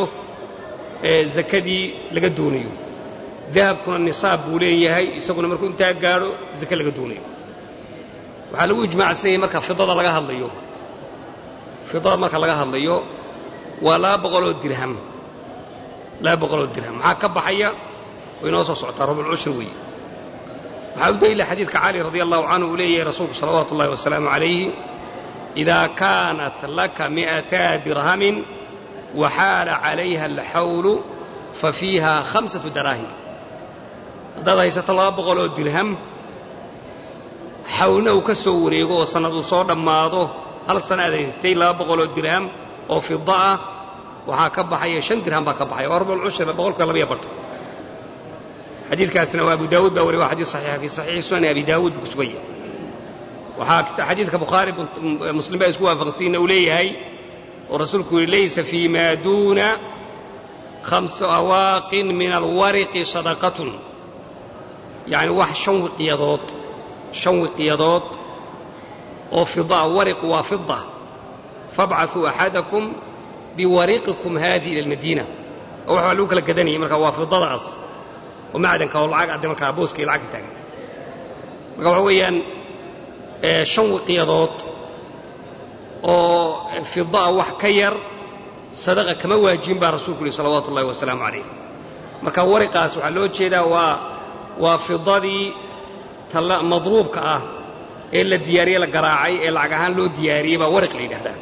zakadii laga doonayo dahabkuna nisaab buu leeyahay isaguna markuu intaa gaadho zake laga doonayo waxaa lagu ijmaacsan yahay marka fidada laga hadlayo fidada marka laga hadlayo waa laba boqoloo dirham laba boqoloo dirham maxaa ka baxaya way inoo soo socotaa rubulcushri weeye waxaa u daliila xadiidka cali radi allahu canhu uu leeyahay rasuulku salawaatu ullahi wasalaamu calayhi idaa kaanat laka mi'ataa dirhamin waxaala calayha alxawlu fa fiiha khamsatu daraahim haddaad haysato laba boqoloo dirham xawlna uu ka soo wareego oo sannad uu soo dhammaado hal sana aad haysatay laba boqoloo dirham oo fida ah waxaa ka baxaya shan dirham baa ka baxaya waa rubulcushri boqolka labaiyo bartan xadiidkaasna waa abu daawuud baa wariy waa xadiis saxiixa fii saxiixi sunani abi daawuud buu ku suganya waxaa xadiidka bukhaari muslim baa isku waafaqsiina uu leeyahay oo rasuulku yihi laysa fii maa duuna khamsu awaaqin min alwariqi sadaqatun yacni wax shan wiqiyadood shan wiqiyadood oo fidaa wariqu waa fida fabcasuu axadakum biwariqikum haadihi ila almadiina oo wax baa lagu kala gadanayay marka waa fidadaas oo macdanka oo lacag adde markaa booska iyo lacagta taagan marka waxa weeyaan shan wiqiyadood oo fidaa wax ka yar sadaqa kama waajibin baa rasuulku yihi salawaatu ullahi wasalaamu calayh marka wariqaas waxaa loo jeedaa waa waa fidadii madruubka ah ee la diyaariyey la garaacay ee lacag ahaan loo diyaariyey baa wariq la yidhahdaa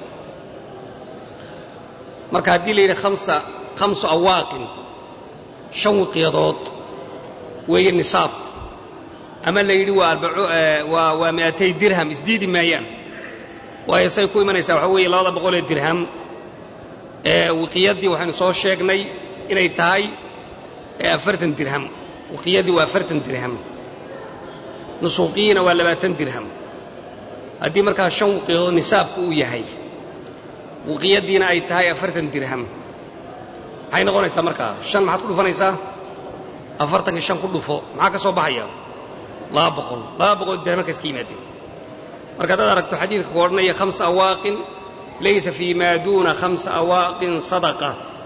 marka haddii la yidhi amsa khamsu awaaqin shan wiqiyadood weeye nisaab ama la yidhi waa waa mi'atay dirham isdiidi maayaan waayo say ku imanaysaa waxaa weeye labada boqolee dirham ee wiqiyaddii waxaynu soo sheegnay inay tahay afartan dirham wiqiyaddii waa afartan dirham nusuuqiyiina waa labaatan dirham haddii markaa shan wiqiyadood nisaabku uu yahay wiqiyaddiina ay tahay afartan dirham maxay noqonaysaa markaa shan maxaad ku dhufanaysaa afartankii shan ku dhufo maxaa ka soo baxaya laba boqol laba boqol dirham markaas ka yimaadeen marka haddaad aragto xadiidka ku odhanaya khamsa awaaqin laysa fii maa duuna khamsa awaaqin sadaqa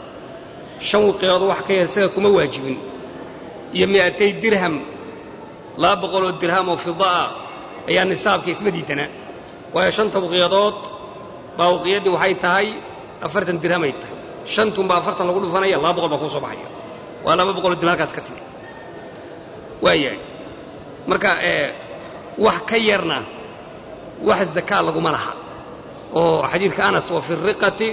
shan wiqiyadood wax ka yar isaga kuma waajibin iyo mi'atay dirham laba boqoloo dirham oo fida'a ayaa nisaabka isma diidana waayo shanta wiqiyadood baa wiqiyaddii waxay tahay afartan dirhamay tahay shantunbaa afartan lagu dhufanaya laba boqol baa kuu soo baxaya waa laba boqoloo dirham halkaas ka timi waayahay marka wax ka yarna wax zakaa laguma laha oo xadiidka anas wa fi riqati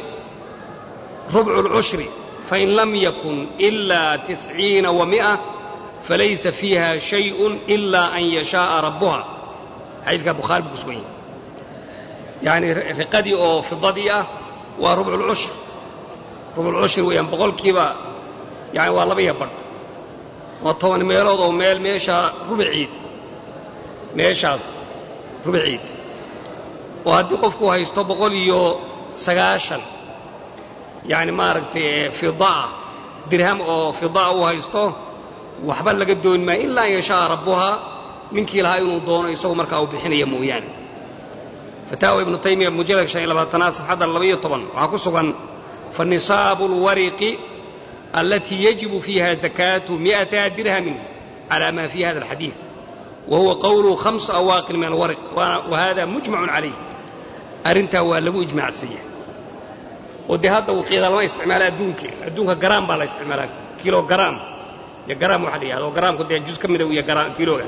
rubcu اlcushri fain lam yakun ilaa tisciina wa mi'a falaysa fiiha shayءun ilaa an yashaaءa rabbuha xadiidka bukhaari buu ku sugan yahay yacni riqadii oo fidadii ah waa rubcu lcushr rubculcushri weeyaan boqolkiiba yani waa laba iyo badh waa toban meelood oo meel meeshaa rubiciid meeshaas rubiciid oo haddii qofku haysto boqol iyo sagaashan yacni maaragtay fidaa dirham oo fidaa uu haysto waxba laga dooni maayo ilaa an yashaaa rabbuhaa ninkii lahaa inuu doono isagu markaa uu bixinaya mooyaane fataawa ibnu taymiya mujalad shan iyo labaatanaad safxadda labaiyo toban waxaa ku sugan fanisaabu اlwariqi alatii yajibu fiiha zakaatu mi'ata dirhamin calaa ma fii hada alxadiid wa huwa qowluhu khamsu awaaqin min alwariq wa hada mujmacun calayh arrintaa waa lagu ijmaacsiiya oo dee hadda wiqiida lama isticmaala adduunka adduunka garaam baa la isticmaalaa kilo garaam iyo garaam waxa la yihahdo garaamku dee juz ka mida iyo kiloga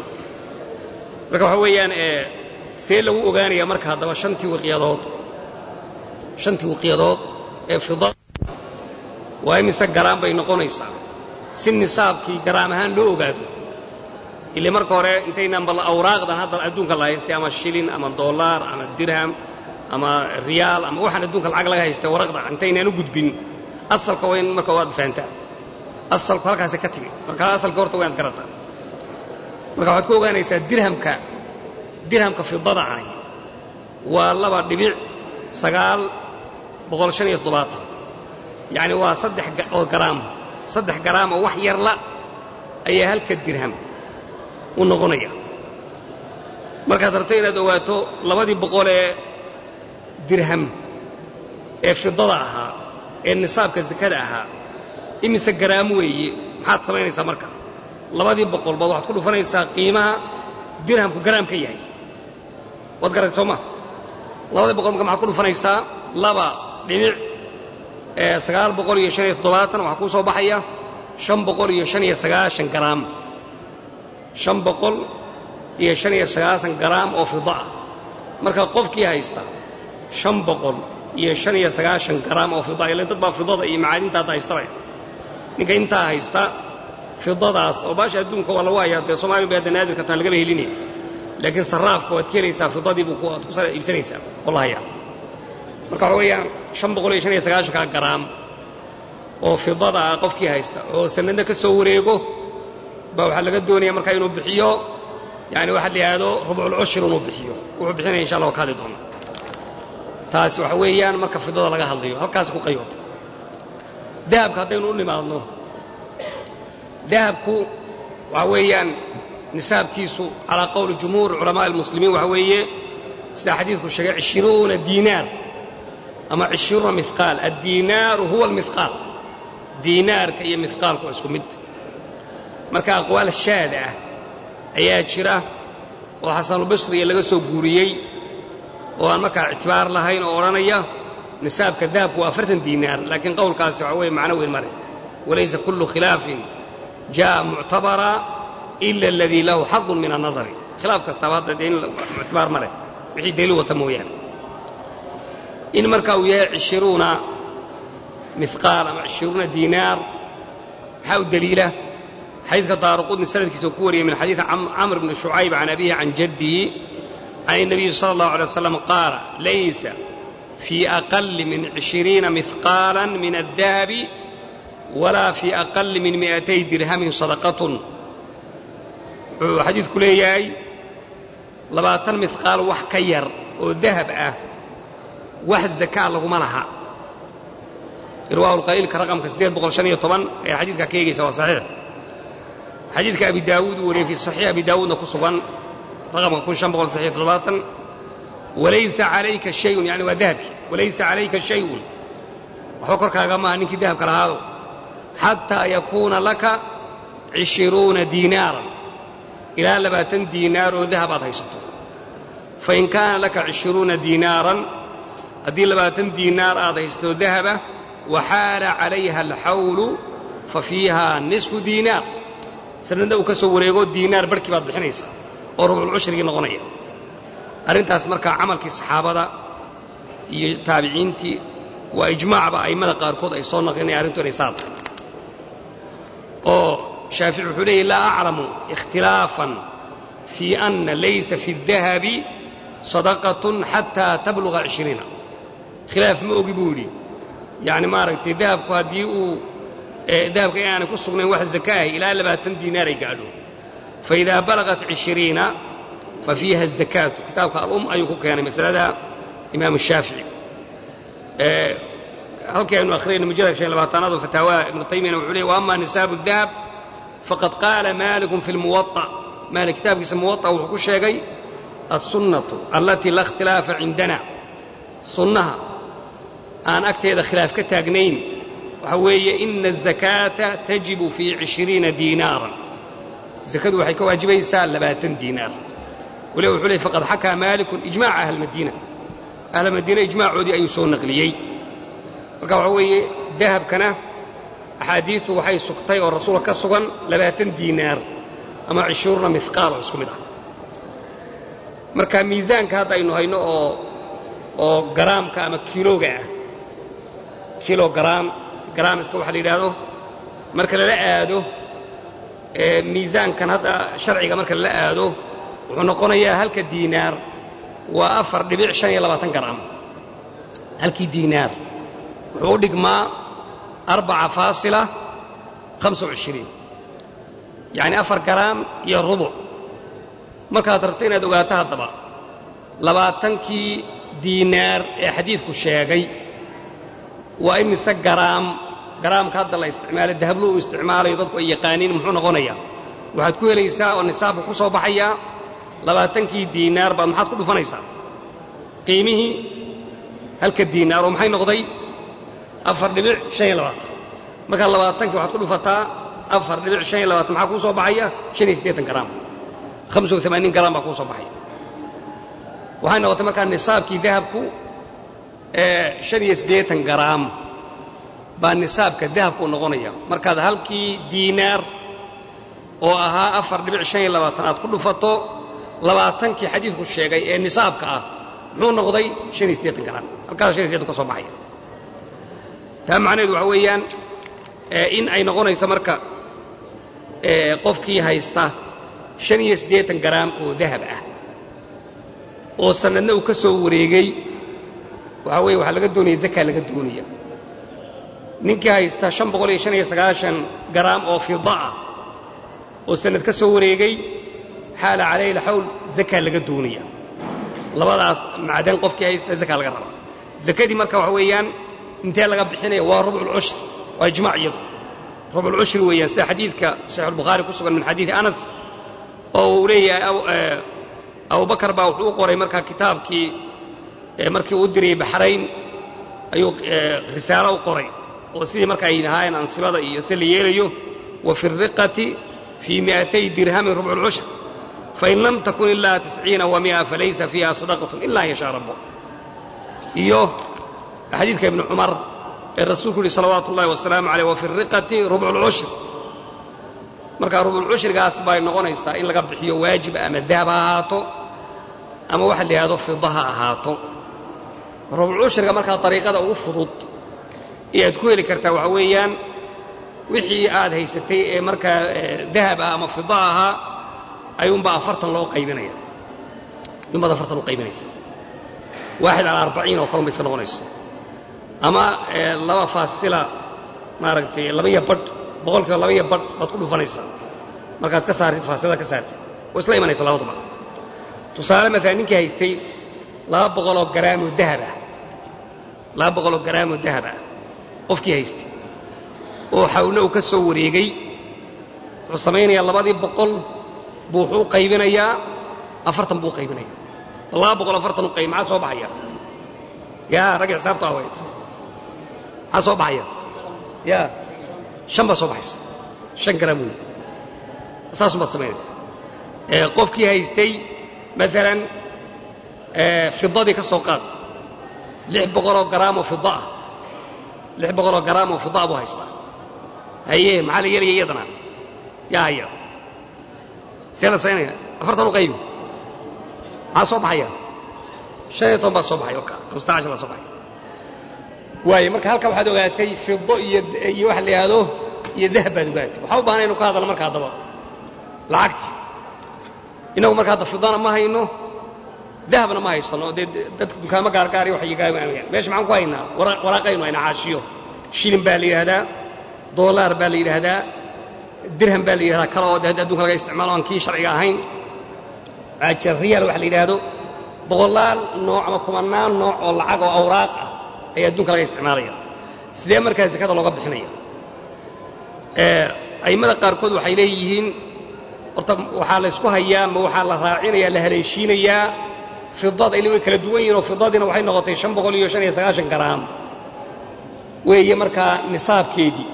marka waxa weeyaan see lagu ogaanaya marka haddaba shantii wiqyadood shantii wiqyadood ee fida waa imise garaam bay noqonaysaa si nisaabkii garaam ahaan loo ogaado ile marka hore intaynaan bal awraaqdan hadda adduunka la haystay ama shilin ama doolaar ama dirham ama riyaal ama waxaan adduunka lacag laga haystay waraqda intaynaan u gudbin asalka waa in marka waad fahantaa asalku halkaasay ka timi marka asalka horta waa inaad garataa marka waxaad ku ogaanaysaa dirhamka dirhamka fidada ahi waa laba dhibic sagaal boqol shan iyo toddobaatan yacni waa saddex oo garaam saddex garaam oo wax yarla ayaa halka dirham u noqonaya markaad rabto inaad ogaato labadii boqol ee dirham ee fidada ahaa ee nisaabka sakada ahaa imise garaam weeye maxaad samaynaysaa marka labadii boqol baad waxaad ku dhufanaysaa qiimaha dirhamku garaam ka yahay waad garatay soo ma labadii boqol marka maxaad ku dhufanaysaa laba dhibic sagaal boqol iyo shan iyo toddobaatan waxaa kuu soo baxaya shan boqol iyo shan iyo sagaashan garaam shan boqol iyo shan iyo sagaashan garaam oo fida ah marka qofkii haysta shan boqol iyo shan iyo sagaashan garaam oo fida ilan dad baa fidada iyo macaadinta hadda haystaba ninka intaa haysta fidadaas oo baasha adduunka waa lagu hayaa dee somaaliya bay hadda naadirka taan lagaba helinaya laakiin sarraafka waad ka helaysaa fidadii buu aad ku sara iibsanaysaa oo la hayaa marka waxa weeyaan shan boqol iyo shan iyo sagaashanka garaam oo fidada ah qofkii haysta oo sanadna ka soo wareego baa waxaa laga doonaya markaa inuu bixiyo yani waxaa la yidhaahdo rubculcushir inuu bixiyo wuxuu bixinaya insha allah ka hadli doona taasi waxa weeyaan marka fidada laga hadlayo halkaas ku qayoota dahabka haddaynu u nimaadno dahabku waxa weeyaan nisaabkiisu calaa qowli jumhuur culamaa almuslimiin waxa weeye sida xadiidku sheegay cishruuna diinaar ama cishruuna mihqaal addiinaaru huwa almihqaal diinaarka iyo mihqaalku waa isku mid marka aqwaal shaada ah ayaa jira oo xasanulbasriya laga soo guuriyey oo aan markaa ictibaar lahayn oo odhanaya nisaabka dahabku waa afartan diinaar laakiin qowlkaasi waxa weeye macno weyn male walaysa kullu khilaafin jaa muctabara ila aladii lahu xadun min annadari khilaaf kastaaba hadda dee in muctibaar ma leh wixii daliil wata mooyaane in marka uu yahay cishruuna mihqaal ama cishruuna diinaar maxaa u daliila xadiidka daaruqudni sanadkiisa ku wariyey min xadiidi camr bni shucayb can abihi can jaddihi can الnabiyi salى اllahu alay waslam qaala laysa fii aqali min cishiriina mihqaala min addahabi walaa fii aqali min mi'atay dirhamin sadaqatun wuxuu xadiidku leeyahay labaatan mihqaal wax ka yar oo dahab ah wax zakaa laguma laha irwaahu lqaliilka raqamka siddeed boqol shan iyo toban ayaa xadiidkaa ka eegaysa waa saxiix xadiidka abi daawuud uu wariyey fii saxiix abi daawuudna ku sugan raqamka kun shan boqol saxiix toddobaatan walaysa calayka shayun yani waa dahabkii walaysa calayka shayun waxba korkaaga maaha ninkii dahabka lahaado xataa yakuuna laka cishiruuna diinaaran ilaa labaatan diinaar oo dahab aad haysato fain kaana laka cishiruuna diinaaran haddii labaatan diinaar aad haysato dahaba waxaala calayha alxawlu fa fiiha nisfu diinaar sanadna uu ka soo wareego diinaar barhkii baad bixinaysaa oo rubculcushrigii noqonaya arrintaas markaa camalkii saxaabada iyo taabiciintii waa ijmaacba a'immada qaarkood ay soo naqlinaya arrintu inay saa tahay oo shaafici wuxuu leeyahy laa aclamu ikhtilaafan fii anna laysa fi اdahabi sadaqatun xataa tabluga cishriina khilaaf ma ogi buu yidhi yacni maaragtay dahabku haddii uu dahabka inaanay ku sugnayn wax zakaahi ilaa labaatan diinaar ay gaadho faidaa balagat cishiriina fa fiiha azakaatu kitaabka alum ayuu ku keenay masalada imaamu shaafici halkii aynu akhriyayna mujalladka shan labaatanaad oo fataawaha ibnu taymiyana wuxuu leeyay wa ama nisaabu dahab faqad qaala maalikun fi lmuwaطa maalik kitaabkiisa muwaطa wuxuu ku sheegay alsunnatu allatii la ikhtilaafa cindana sunnaha aan agteeda khilaaf ka taagnayn waxa weeye ina azakaata tajibu fii cishiriina diinaaran zakadu waxay ka waajibaysaa labaatan diinaar waliba wuxuu leey faqad xakaa maalikun ijmaaca ahlmadiina ahlmadiina ijmaacoodii ayuu soo naqliyey marka waxaa weeye dahabkana axaadiistu waxay sugtay oo rasuulka ka sugan labaatan diinaar ama cishuurna mihqaal oo isku mid ah marka miisaanka hadda aynu hayno oo oo garaamka ama kiilooga ah kilogaraam garaamiska waxaa la yidhaahdo marka lala aado miisaankan hadda sharciga marka lala aado wuxuu noqonayaa halka diinaar waa afar dhibic shan iyo labaatan garaam halkii diinaar wuxuu u dhigmaa arbaca faasila hamsa washiriin yacni afar garaam iyo rubuc markaad rabto inaad ogaato haddaba labaatankii diinaar ee xadiidku sheegay waa imise garaam garaamka hadda la isticmaalo dahablu uu isticmaalayo dadku ay yaqaaniin muxuu noqonayaa waxaad ku helaysaa oo nisaabka ku soo baxayaa labaatankii diinaar baad maxaad ku dhufanaysaa qiimihii halka diinaar oo maxay noqday afar dhibic shan iyo labaatan markaa labaatankii waxaad ku dhufataa afar dhibic shan iyo labaatan maxaa kuu soo baxaya shan iyo siddeetan garaam hamsa iyo amaaniin garaam baa kuu soo baxaya waxay noqotay markaa nisaabkii dahabku shan iyo siddeetan garaam baa nisaabka dahabku u noqonaya markaad halkii diinaar oo ahaa afar dhibic shan iyo labaatan aad ku dhufato labaatankii xadiidku sheegay ee nisaabka ah muxuu noqday shan iyo siddeetan garaam halkaas shan iyo siddeetan ka soo baxaya taa macnaheedu waxa weeyaan in ay noqonayso marka qofkii haysta shan iyo siddeetan garaam oo dahab ah oo sanadna uu ka soo wareegay waxaa weeye waxaa laga doonaya zakaa laga doonaya ninkii haysta shan boqol iyo shan iyo sagaashan garaam oo fida ah oo sanad ka soo wareegay xaala calayhi alxawl zakaa laga doonaya labadaas macdan qofkii haysta zakaa laga rabaa zakadii marka waxa weeyaan intee laga bixinaya waa rubculcushri waa ijmaac iyadu rubculcushri weeyaan sida xadiidka saxiix albukhaari ku sugan min xadiidi anas oo uu leeyahay abubakar baa wuxuu u qoray markaa kitaabkii markii uu diriyey baxrayn ayuu risaalo u qoray oo sidii marka ay ahaayeen ansibada iyo si la yeelayo wa fi riqati fii miatay dirhamin rubcu lcushr fain lam takun ilaa tisciina wa mia falaysa fiiha sadaqatun ila an yashaa rabbu iyo xadiidka ibni cumar ee rasuulku yihi salawaatu ullahi wasalaamu caleyh wa fi riqati rubcu lcushr markaa rubulcushrigaas bay noqonaysaa in laga bixiyo waajiba ama dahab ha ahaato ama waxa la yidhahdo fida ha ahaato rubulcushriga markaa dariiqada ugu fudud ee aad ku heli kartaa waxaa weeyaan wixii aad haysatay ee markaa dahab ah ama fida ahaa ayuunbaa afartan loo qaybinaya ayuunbaad afartan u qaybinaysa waaxid cala arbaciin oo kalun bay iska noqonaysa ama laba faasila maaragtay labaiyo badh boqolkiiba labaiyo badh baad ku dhufanaysaa markaad ka saartid faasilada ka saartid oo isla imanaysa labaduba tusaale maalan ninkii haystay laba boqoloo garaamoo dahab ah laba boqoloo garaamoo dahab ah qofkii haystay oo xawlna uu ka soo wareegay wuxuu samaynayaa labadii boqol buu wuxuu u qaybinayaa afartan buu u qaybinaya laba boqol afartan u qayb maxaa soo baxaya yaa ragga xisaabta awey maxaa soo baxaya yaa shan baa soo baxaysa shan garaam wey saasumaad samaynaysa qofkii haystay maalan fidadii ka soo qaad lix boqoloo garaamoo fida ah lix boqoloo garaamoo fida buu haystaa haye maxaa la yeelaya iyadana yaa haya see la saynaya afartan u qaybi maxaa soo baxaya shan iyo toban baa soo baxay oka hamsata cashar baa soo baxay waaye marka halkaa waxaad ogaatay fido iyo iyo waxa la yidhaahdo iyo dahab baad ogaatay waxaa u baahnay inu ka hadalno marka haddaba lacagti inagu marka hadda fidana ma hayno dahabna ma haysano dee dadka dukaamo gaargaar iyo waxaygaamaamaya meesha maxaan ku haynaa waraaqaynu haynaa caashiyo shilin baa la yidhahdaa doolaar baa la yidhaahdaa dirham baa la yidhahdaa kale oo de hadda adunka laga isticmaalo aan kii sharciga ahayn riyaal waxa la yidhaahdo boqolaal nooc ama kumanaan nooc oo lacag oo awraaq ah ayaa adduunka laga isticmaalaya sidee markaa zakada looga bixinaya a'immada qaarkood waxay leeyihiin horta waxaa la ysku hayaa ma waxaa la raacinaya la haleeshiinayaa fidada ili way kala duwan yihin oo fidadiina waxay noqotay shan boqol iyo shan iyo sagaashan garaam weeye markaa nisaabkeedii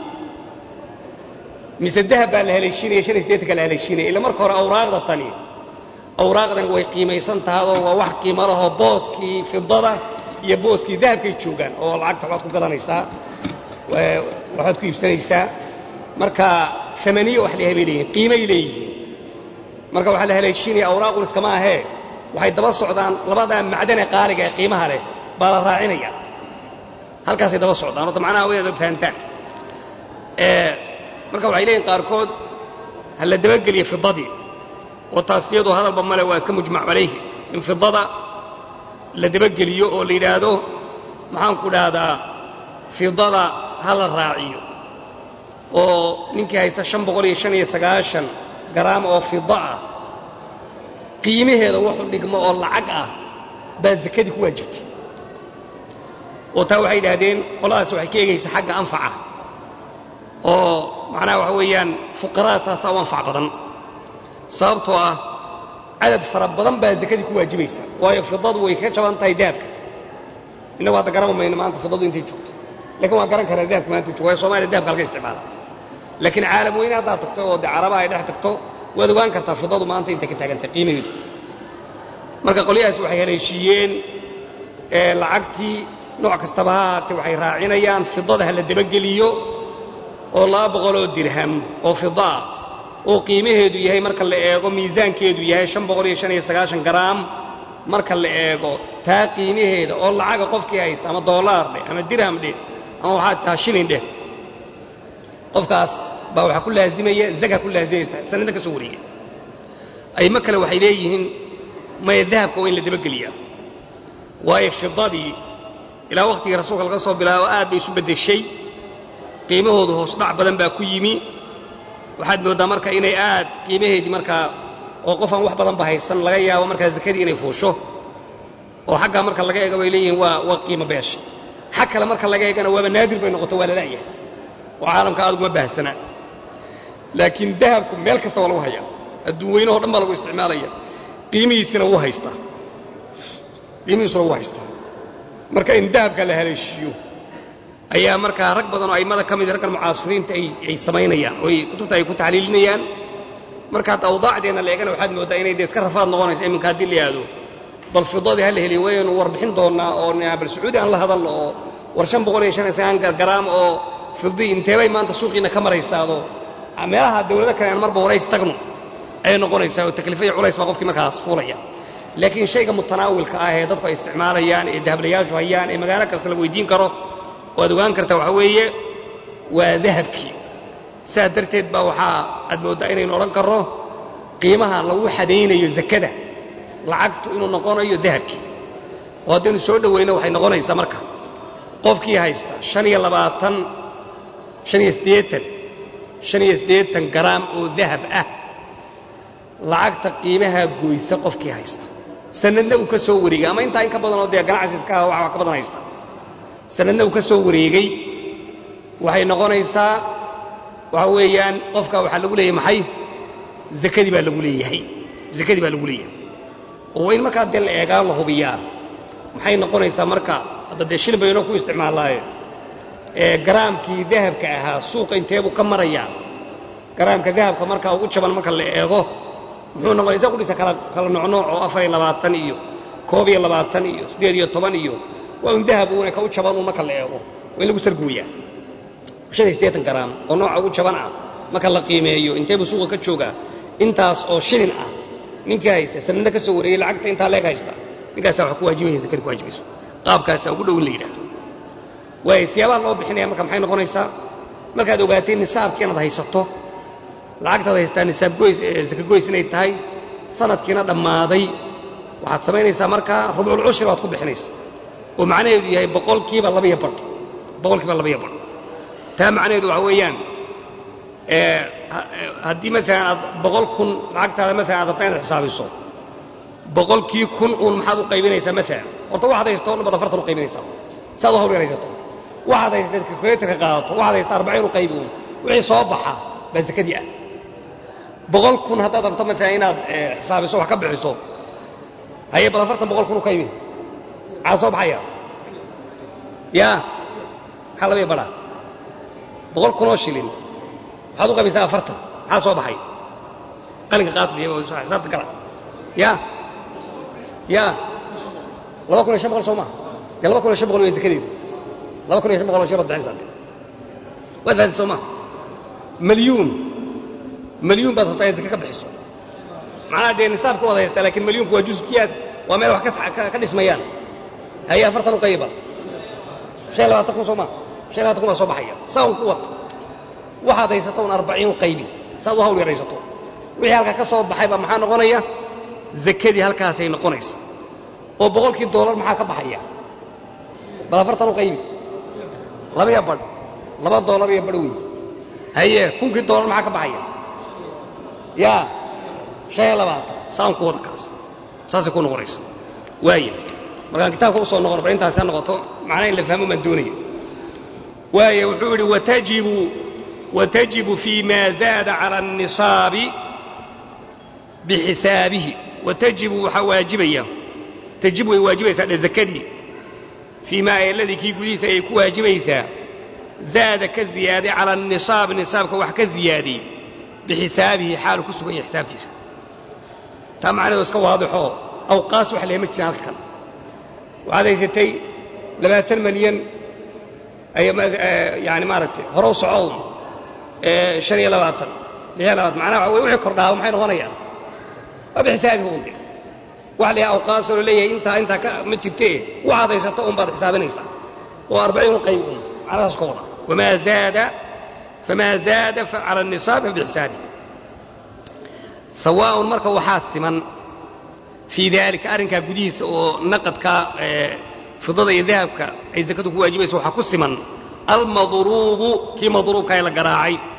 mise dahab baa la haleeshiinaya shan iyo siddeetanka la haleeshiinaya ila marka hore awraaqda tani awraaqdan way qiimaysan tahadoo waa wax qiimo lahoo booskii fidada iyo booskii dahabkay joogaan oo lacagta waxbaad ku gadanaysaa waxbaad ku iibsanaysaa marka amaniye wax leeyahay bay leeyihin qiimay leeyihiin marka waxaa la haleeshiinaya awraaqun iskama ahee waxay daba socdaan labadaa macdane qaaliga ee qiimaha leh baa la raacinaya halkaasay daba socdaan horta macnaha waynaad og fahantaan marka waxay leeyihin qaarkood ha la dabageliya fidadii oo taas iyadoo hadalba male waa iska mujmac calayhi in fidada la dabageliyo oo la yidhaahdo maxaanku dhahdaa fidada ha la raaciyo oo ninkii haysta shan boqol iyo shan iyo sagaashan garaam oo fida ah qiimaheeda wuxu dhigmo oo lacag ah baa zakadii ku waajibtay oo taa waxay yidhaahdeen qoladaas waxay ka eegaysaa xagga anfaca oo macnaha waxa weeyaan fuqarada taasaa u anfac badan sababtoo ah cadad fara badan baa zakadii ku waajibaysa waayo fidadu way ka jaban tahay dahabka innagu hadda garan mayno maanta fidadu intay joogto lakin waan garan karaa dahabka maanta jogo waayo somaliya dahabka halka isticmaala laakiin caalam weyne haddaad tagto oo de carabaha ay dhex tagto waad ogaan kartaa fidadu maanta intay ka taagantahay qiimaheedu marka qolyahaas waxay haleeshiiyeen lacagtii nooc kastaba ha ahaatee waxay raacinayaan fidada ha la dabageliyo oo laba boqoloo dirham oo fida ah oo qiimaheedu yahay marka la eego miisaankeedu yahay shan boqol iyo shan iyo sagaashan garaam marka la eego taa qiimaheeda oo lacaga qofkii haysta ama doolaar dheh ama dirham dheh ama waxaa taha shilin dheh qofkaas baa waxaa ku laazimaya zaga ku laazimaysa sanada ka soo wareegay aymo kale waxay leeyihiin maya dahabka waa in la dabageliyaa waayo fidadii ilaa wakhtigii rasuulka laga soo bilaabo aad bay isu beddeshay qiimahoodu hoos dhac badan baa ku yimi waxaad mooddaa marka inay aad qiimaheedii markaa oo qof aan wax badanba haysan laga yaabo markaa zakadii inay fuusho oo xaggaa marka laga eego bay leeyihiin waa waa qiimo beesha xag kale marka laga eegana waaba naadir bay noqoto waa la la'yahay oo caalamka aad uguma baahsana laakiin dahabku meel kasta waa lagu hayaa adduun weynahoo dhan baa lagu isticmaalaya qiimihiisina wuu haystaa qiimihiisuna wuu haystaa marka in dahabka la haleeshiiyo ayaa markaa rag badan oo a'immada ka mid raggan mucaasiriinta ay samaynayaan oo kutubta ay ku taxliilinayaan marka hadda awdaacdeenna la eegana waxaad mooddaa inay dee iska rafaad noqonayso iminka haddii la yidhaahdo bal fidadii ha la heliyo waynu warbixin doonnaa oo bal sacuudi aan la hadalno oo war shan boqol iyo shan iyo sagaan garaam oo fidii inteebay maanta suuqiina ka maraysaado meelaha dawlado kale aan marba warays tagno ayay noqonaysaa oo taklifa iyo culays baa qofkii markaas fuulaya laakiin shayga mutanaawilka ah ee dadku ay isticmaalayaan ee dahablayaashu hayaan ee magaalo kasta la weydiin karo oo aad ogaan kartaa waxaa weeye waa dahabkii sidaas darteed baa waxaa aad mooddaa inaynu odhan karno qiimaha lagu xadaynayo zakada lacagtu inuu noqonayo dahabkii oo haddaynu soo dhowayno waxay noqonaysaa marka qofkii haysta shan iyo labaatan shan iyo siddeetan shan iyo siddeetan garaam oo dahab ah lacagta qiimaha goysa qofkii haysta sanadna uu ka soo wareegay ama intaa in ka badanoo dee ganacsi iska ah wax ka badan haysta sanadna uu ka soo wareegay waxay noqonaysaa waxa weeyaan qofka waxaa lagu leeyahay maxay zakadii baa lagu leeyahay zakadii baa lagu leeyahay oo in markaa dee la eegaa la hubiyaa maxay noqonaysaa marka hadda dee shilin baynoo ku isticmaalaaye ee garaamkii dahabka ahaa suuqa inteebuu ka marayaa garaamka dahabka markaa ugu jaban marka la eego muxuu noqonaysa kudhisa kala kala noocnooc oo afar iyo labaatan iyo koob iyo labaatan iyo siddeed iyo toban iyo waa un dahab uuna ka u jaban uun marka la eego waa in lagu sargooyaa shan iyo siddeetan garaam oo nooca ugu jaban ah marka la qiimeeyo inteebuu suuqa ka joogaa intaas oo shilin ah ninkii haysta sanadna ka soo wareeyey lacagta intaa leeg haysta ninkaasaa wax ku waajibaya zakada ku waajibayso qaabkaasaa ugu dhow in la yidhahdo waayo siyaabaha loo bixinaya marka maxay noqonaysaa markaad ogaatay nisaabkii inaad haysato lacagtaad haystaa nisaab goys saka goys inay tahay sanadkiina dhammaaday waxaad samaynaysaa markaa rubcul cushri baad ku bixinaysa oo macnaheedu yahay boqolkiiba labaiyo badh boqolkiiba labaiyo badh taa macnaheedu waxa weeyaan haddii maalan aad boqol kun lacagtaada maalan aad rabta inaad xisaabiso boqolkii kun uun maxaad u qaybinaysaa maalan horta waxaad haysato o dhan baad afartan u qaybinaysaa saad u hawl yaraysato waxaad haysateed kalkuleetarka qaadato waxaad haysataa arbaciin u qaybi uun wixii soo baxa baa zakadii ah boqol kun haddaad rabto maalan inaad xisaabiso wax ka bixiso haye bal afartan boqol kun u qaybi maxaa soo baxaya yaa maxaa labaya badhaa boqol kun oo shilin waxaad u qabaysaa afartan maxaa soo baxay qalinka qaadka xisaabta gala ya ya laba kun iyo shan boqol soo maha dee laba kun iyo shan boqol waa zakadeedu laba kun iyo shan boqol oo shilood bixinaysaa de waad fahanti soo maha malyuun malyuun baad rabtaa inaad zaka ka bixiso macnaha dee nisaabka waad haystaa lakin malyuunku waa juskiyaad waa meel wax ka dhismayaan haye afartan u qayba shan iyo labaatan kun soo maha shan iyo labaatan kun baa soo baxaya saa un ku wata waxaad haysato un arbaciin qaybi saad u hawl yaraysato wixii halkaa ka soo baxay baa maxaa noqonaya zakadii halkaasay noqonaysa oo boqolkii doolar maxaa ka baxaya bal afartan u qaybi labaiyo badh laba doolar iyo badh wey haye kunkii doolar maxaa ka baxaya yaa shan iyo labaatan saan ku wada kaas saasay ku noqonaysa waaya markaan kitaabka u soo noqon bal intaasi ha noqoto macnaa in la fahmo baan doonaya waaya wuxuu yidhi watajibu watajibu fii ma zaada cala الnisaabi bixisaabihi watajibu waxaa waajibaya tajibu way waajibaysaa dhe zakadii fii maa eladii kii gudihiisa ayay ku waajibaysaa zaada ka ziyaaday cala الnisaab nisaabka wax ka ziyaadiyey bixisaabihi xaalu ku sugan yahay xisaabtiisa taa macnaheedu iska waadixoo awqaas wax leema jiraan halka kan waxaad haysatay labaatan malyan yani maaragtay hore u socow shan iyo labaatan lix iyo labaatan macnaha waxa wixii kordhaa maxay noqonayaan waa bixisaabihi unde wax la awqaasoo la leeyahay intaa intaa ka ma jirtee waxaad haysato un baad xisaabinaysaa oo arbaciin qayb un macnahaas ka wada wamaa zaada famaa zaada cala الnisaab fabixisaabihi sawaaءun marka waxaa siman fii daalika arrinkaa gudihiisa oo naqadka fidada iyo dahabka ay zakadu ku waajibayso waxaa ku siman almadruubu kii madruubka ee la garaacay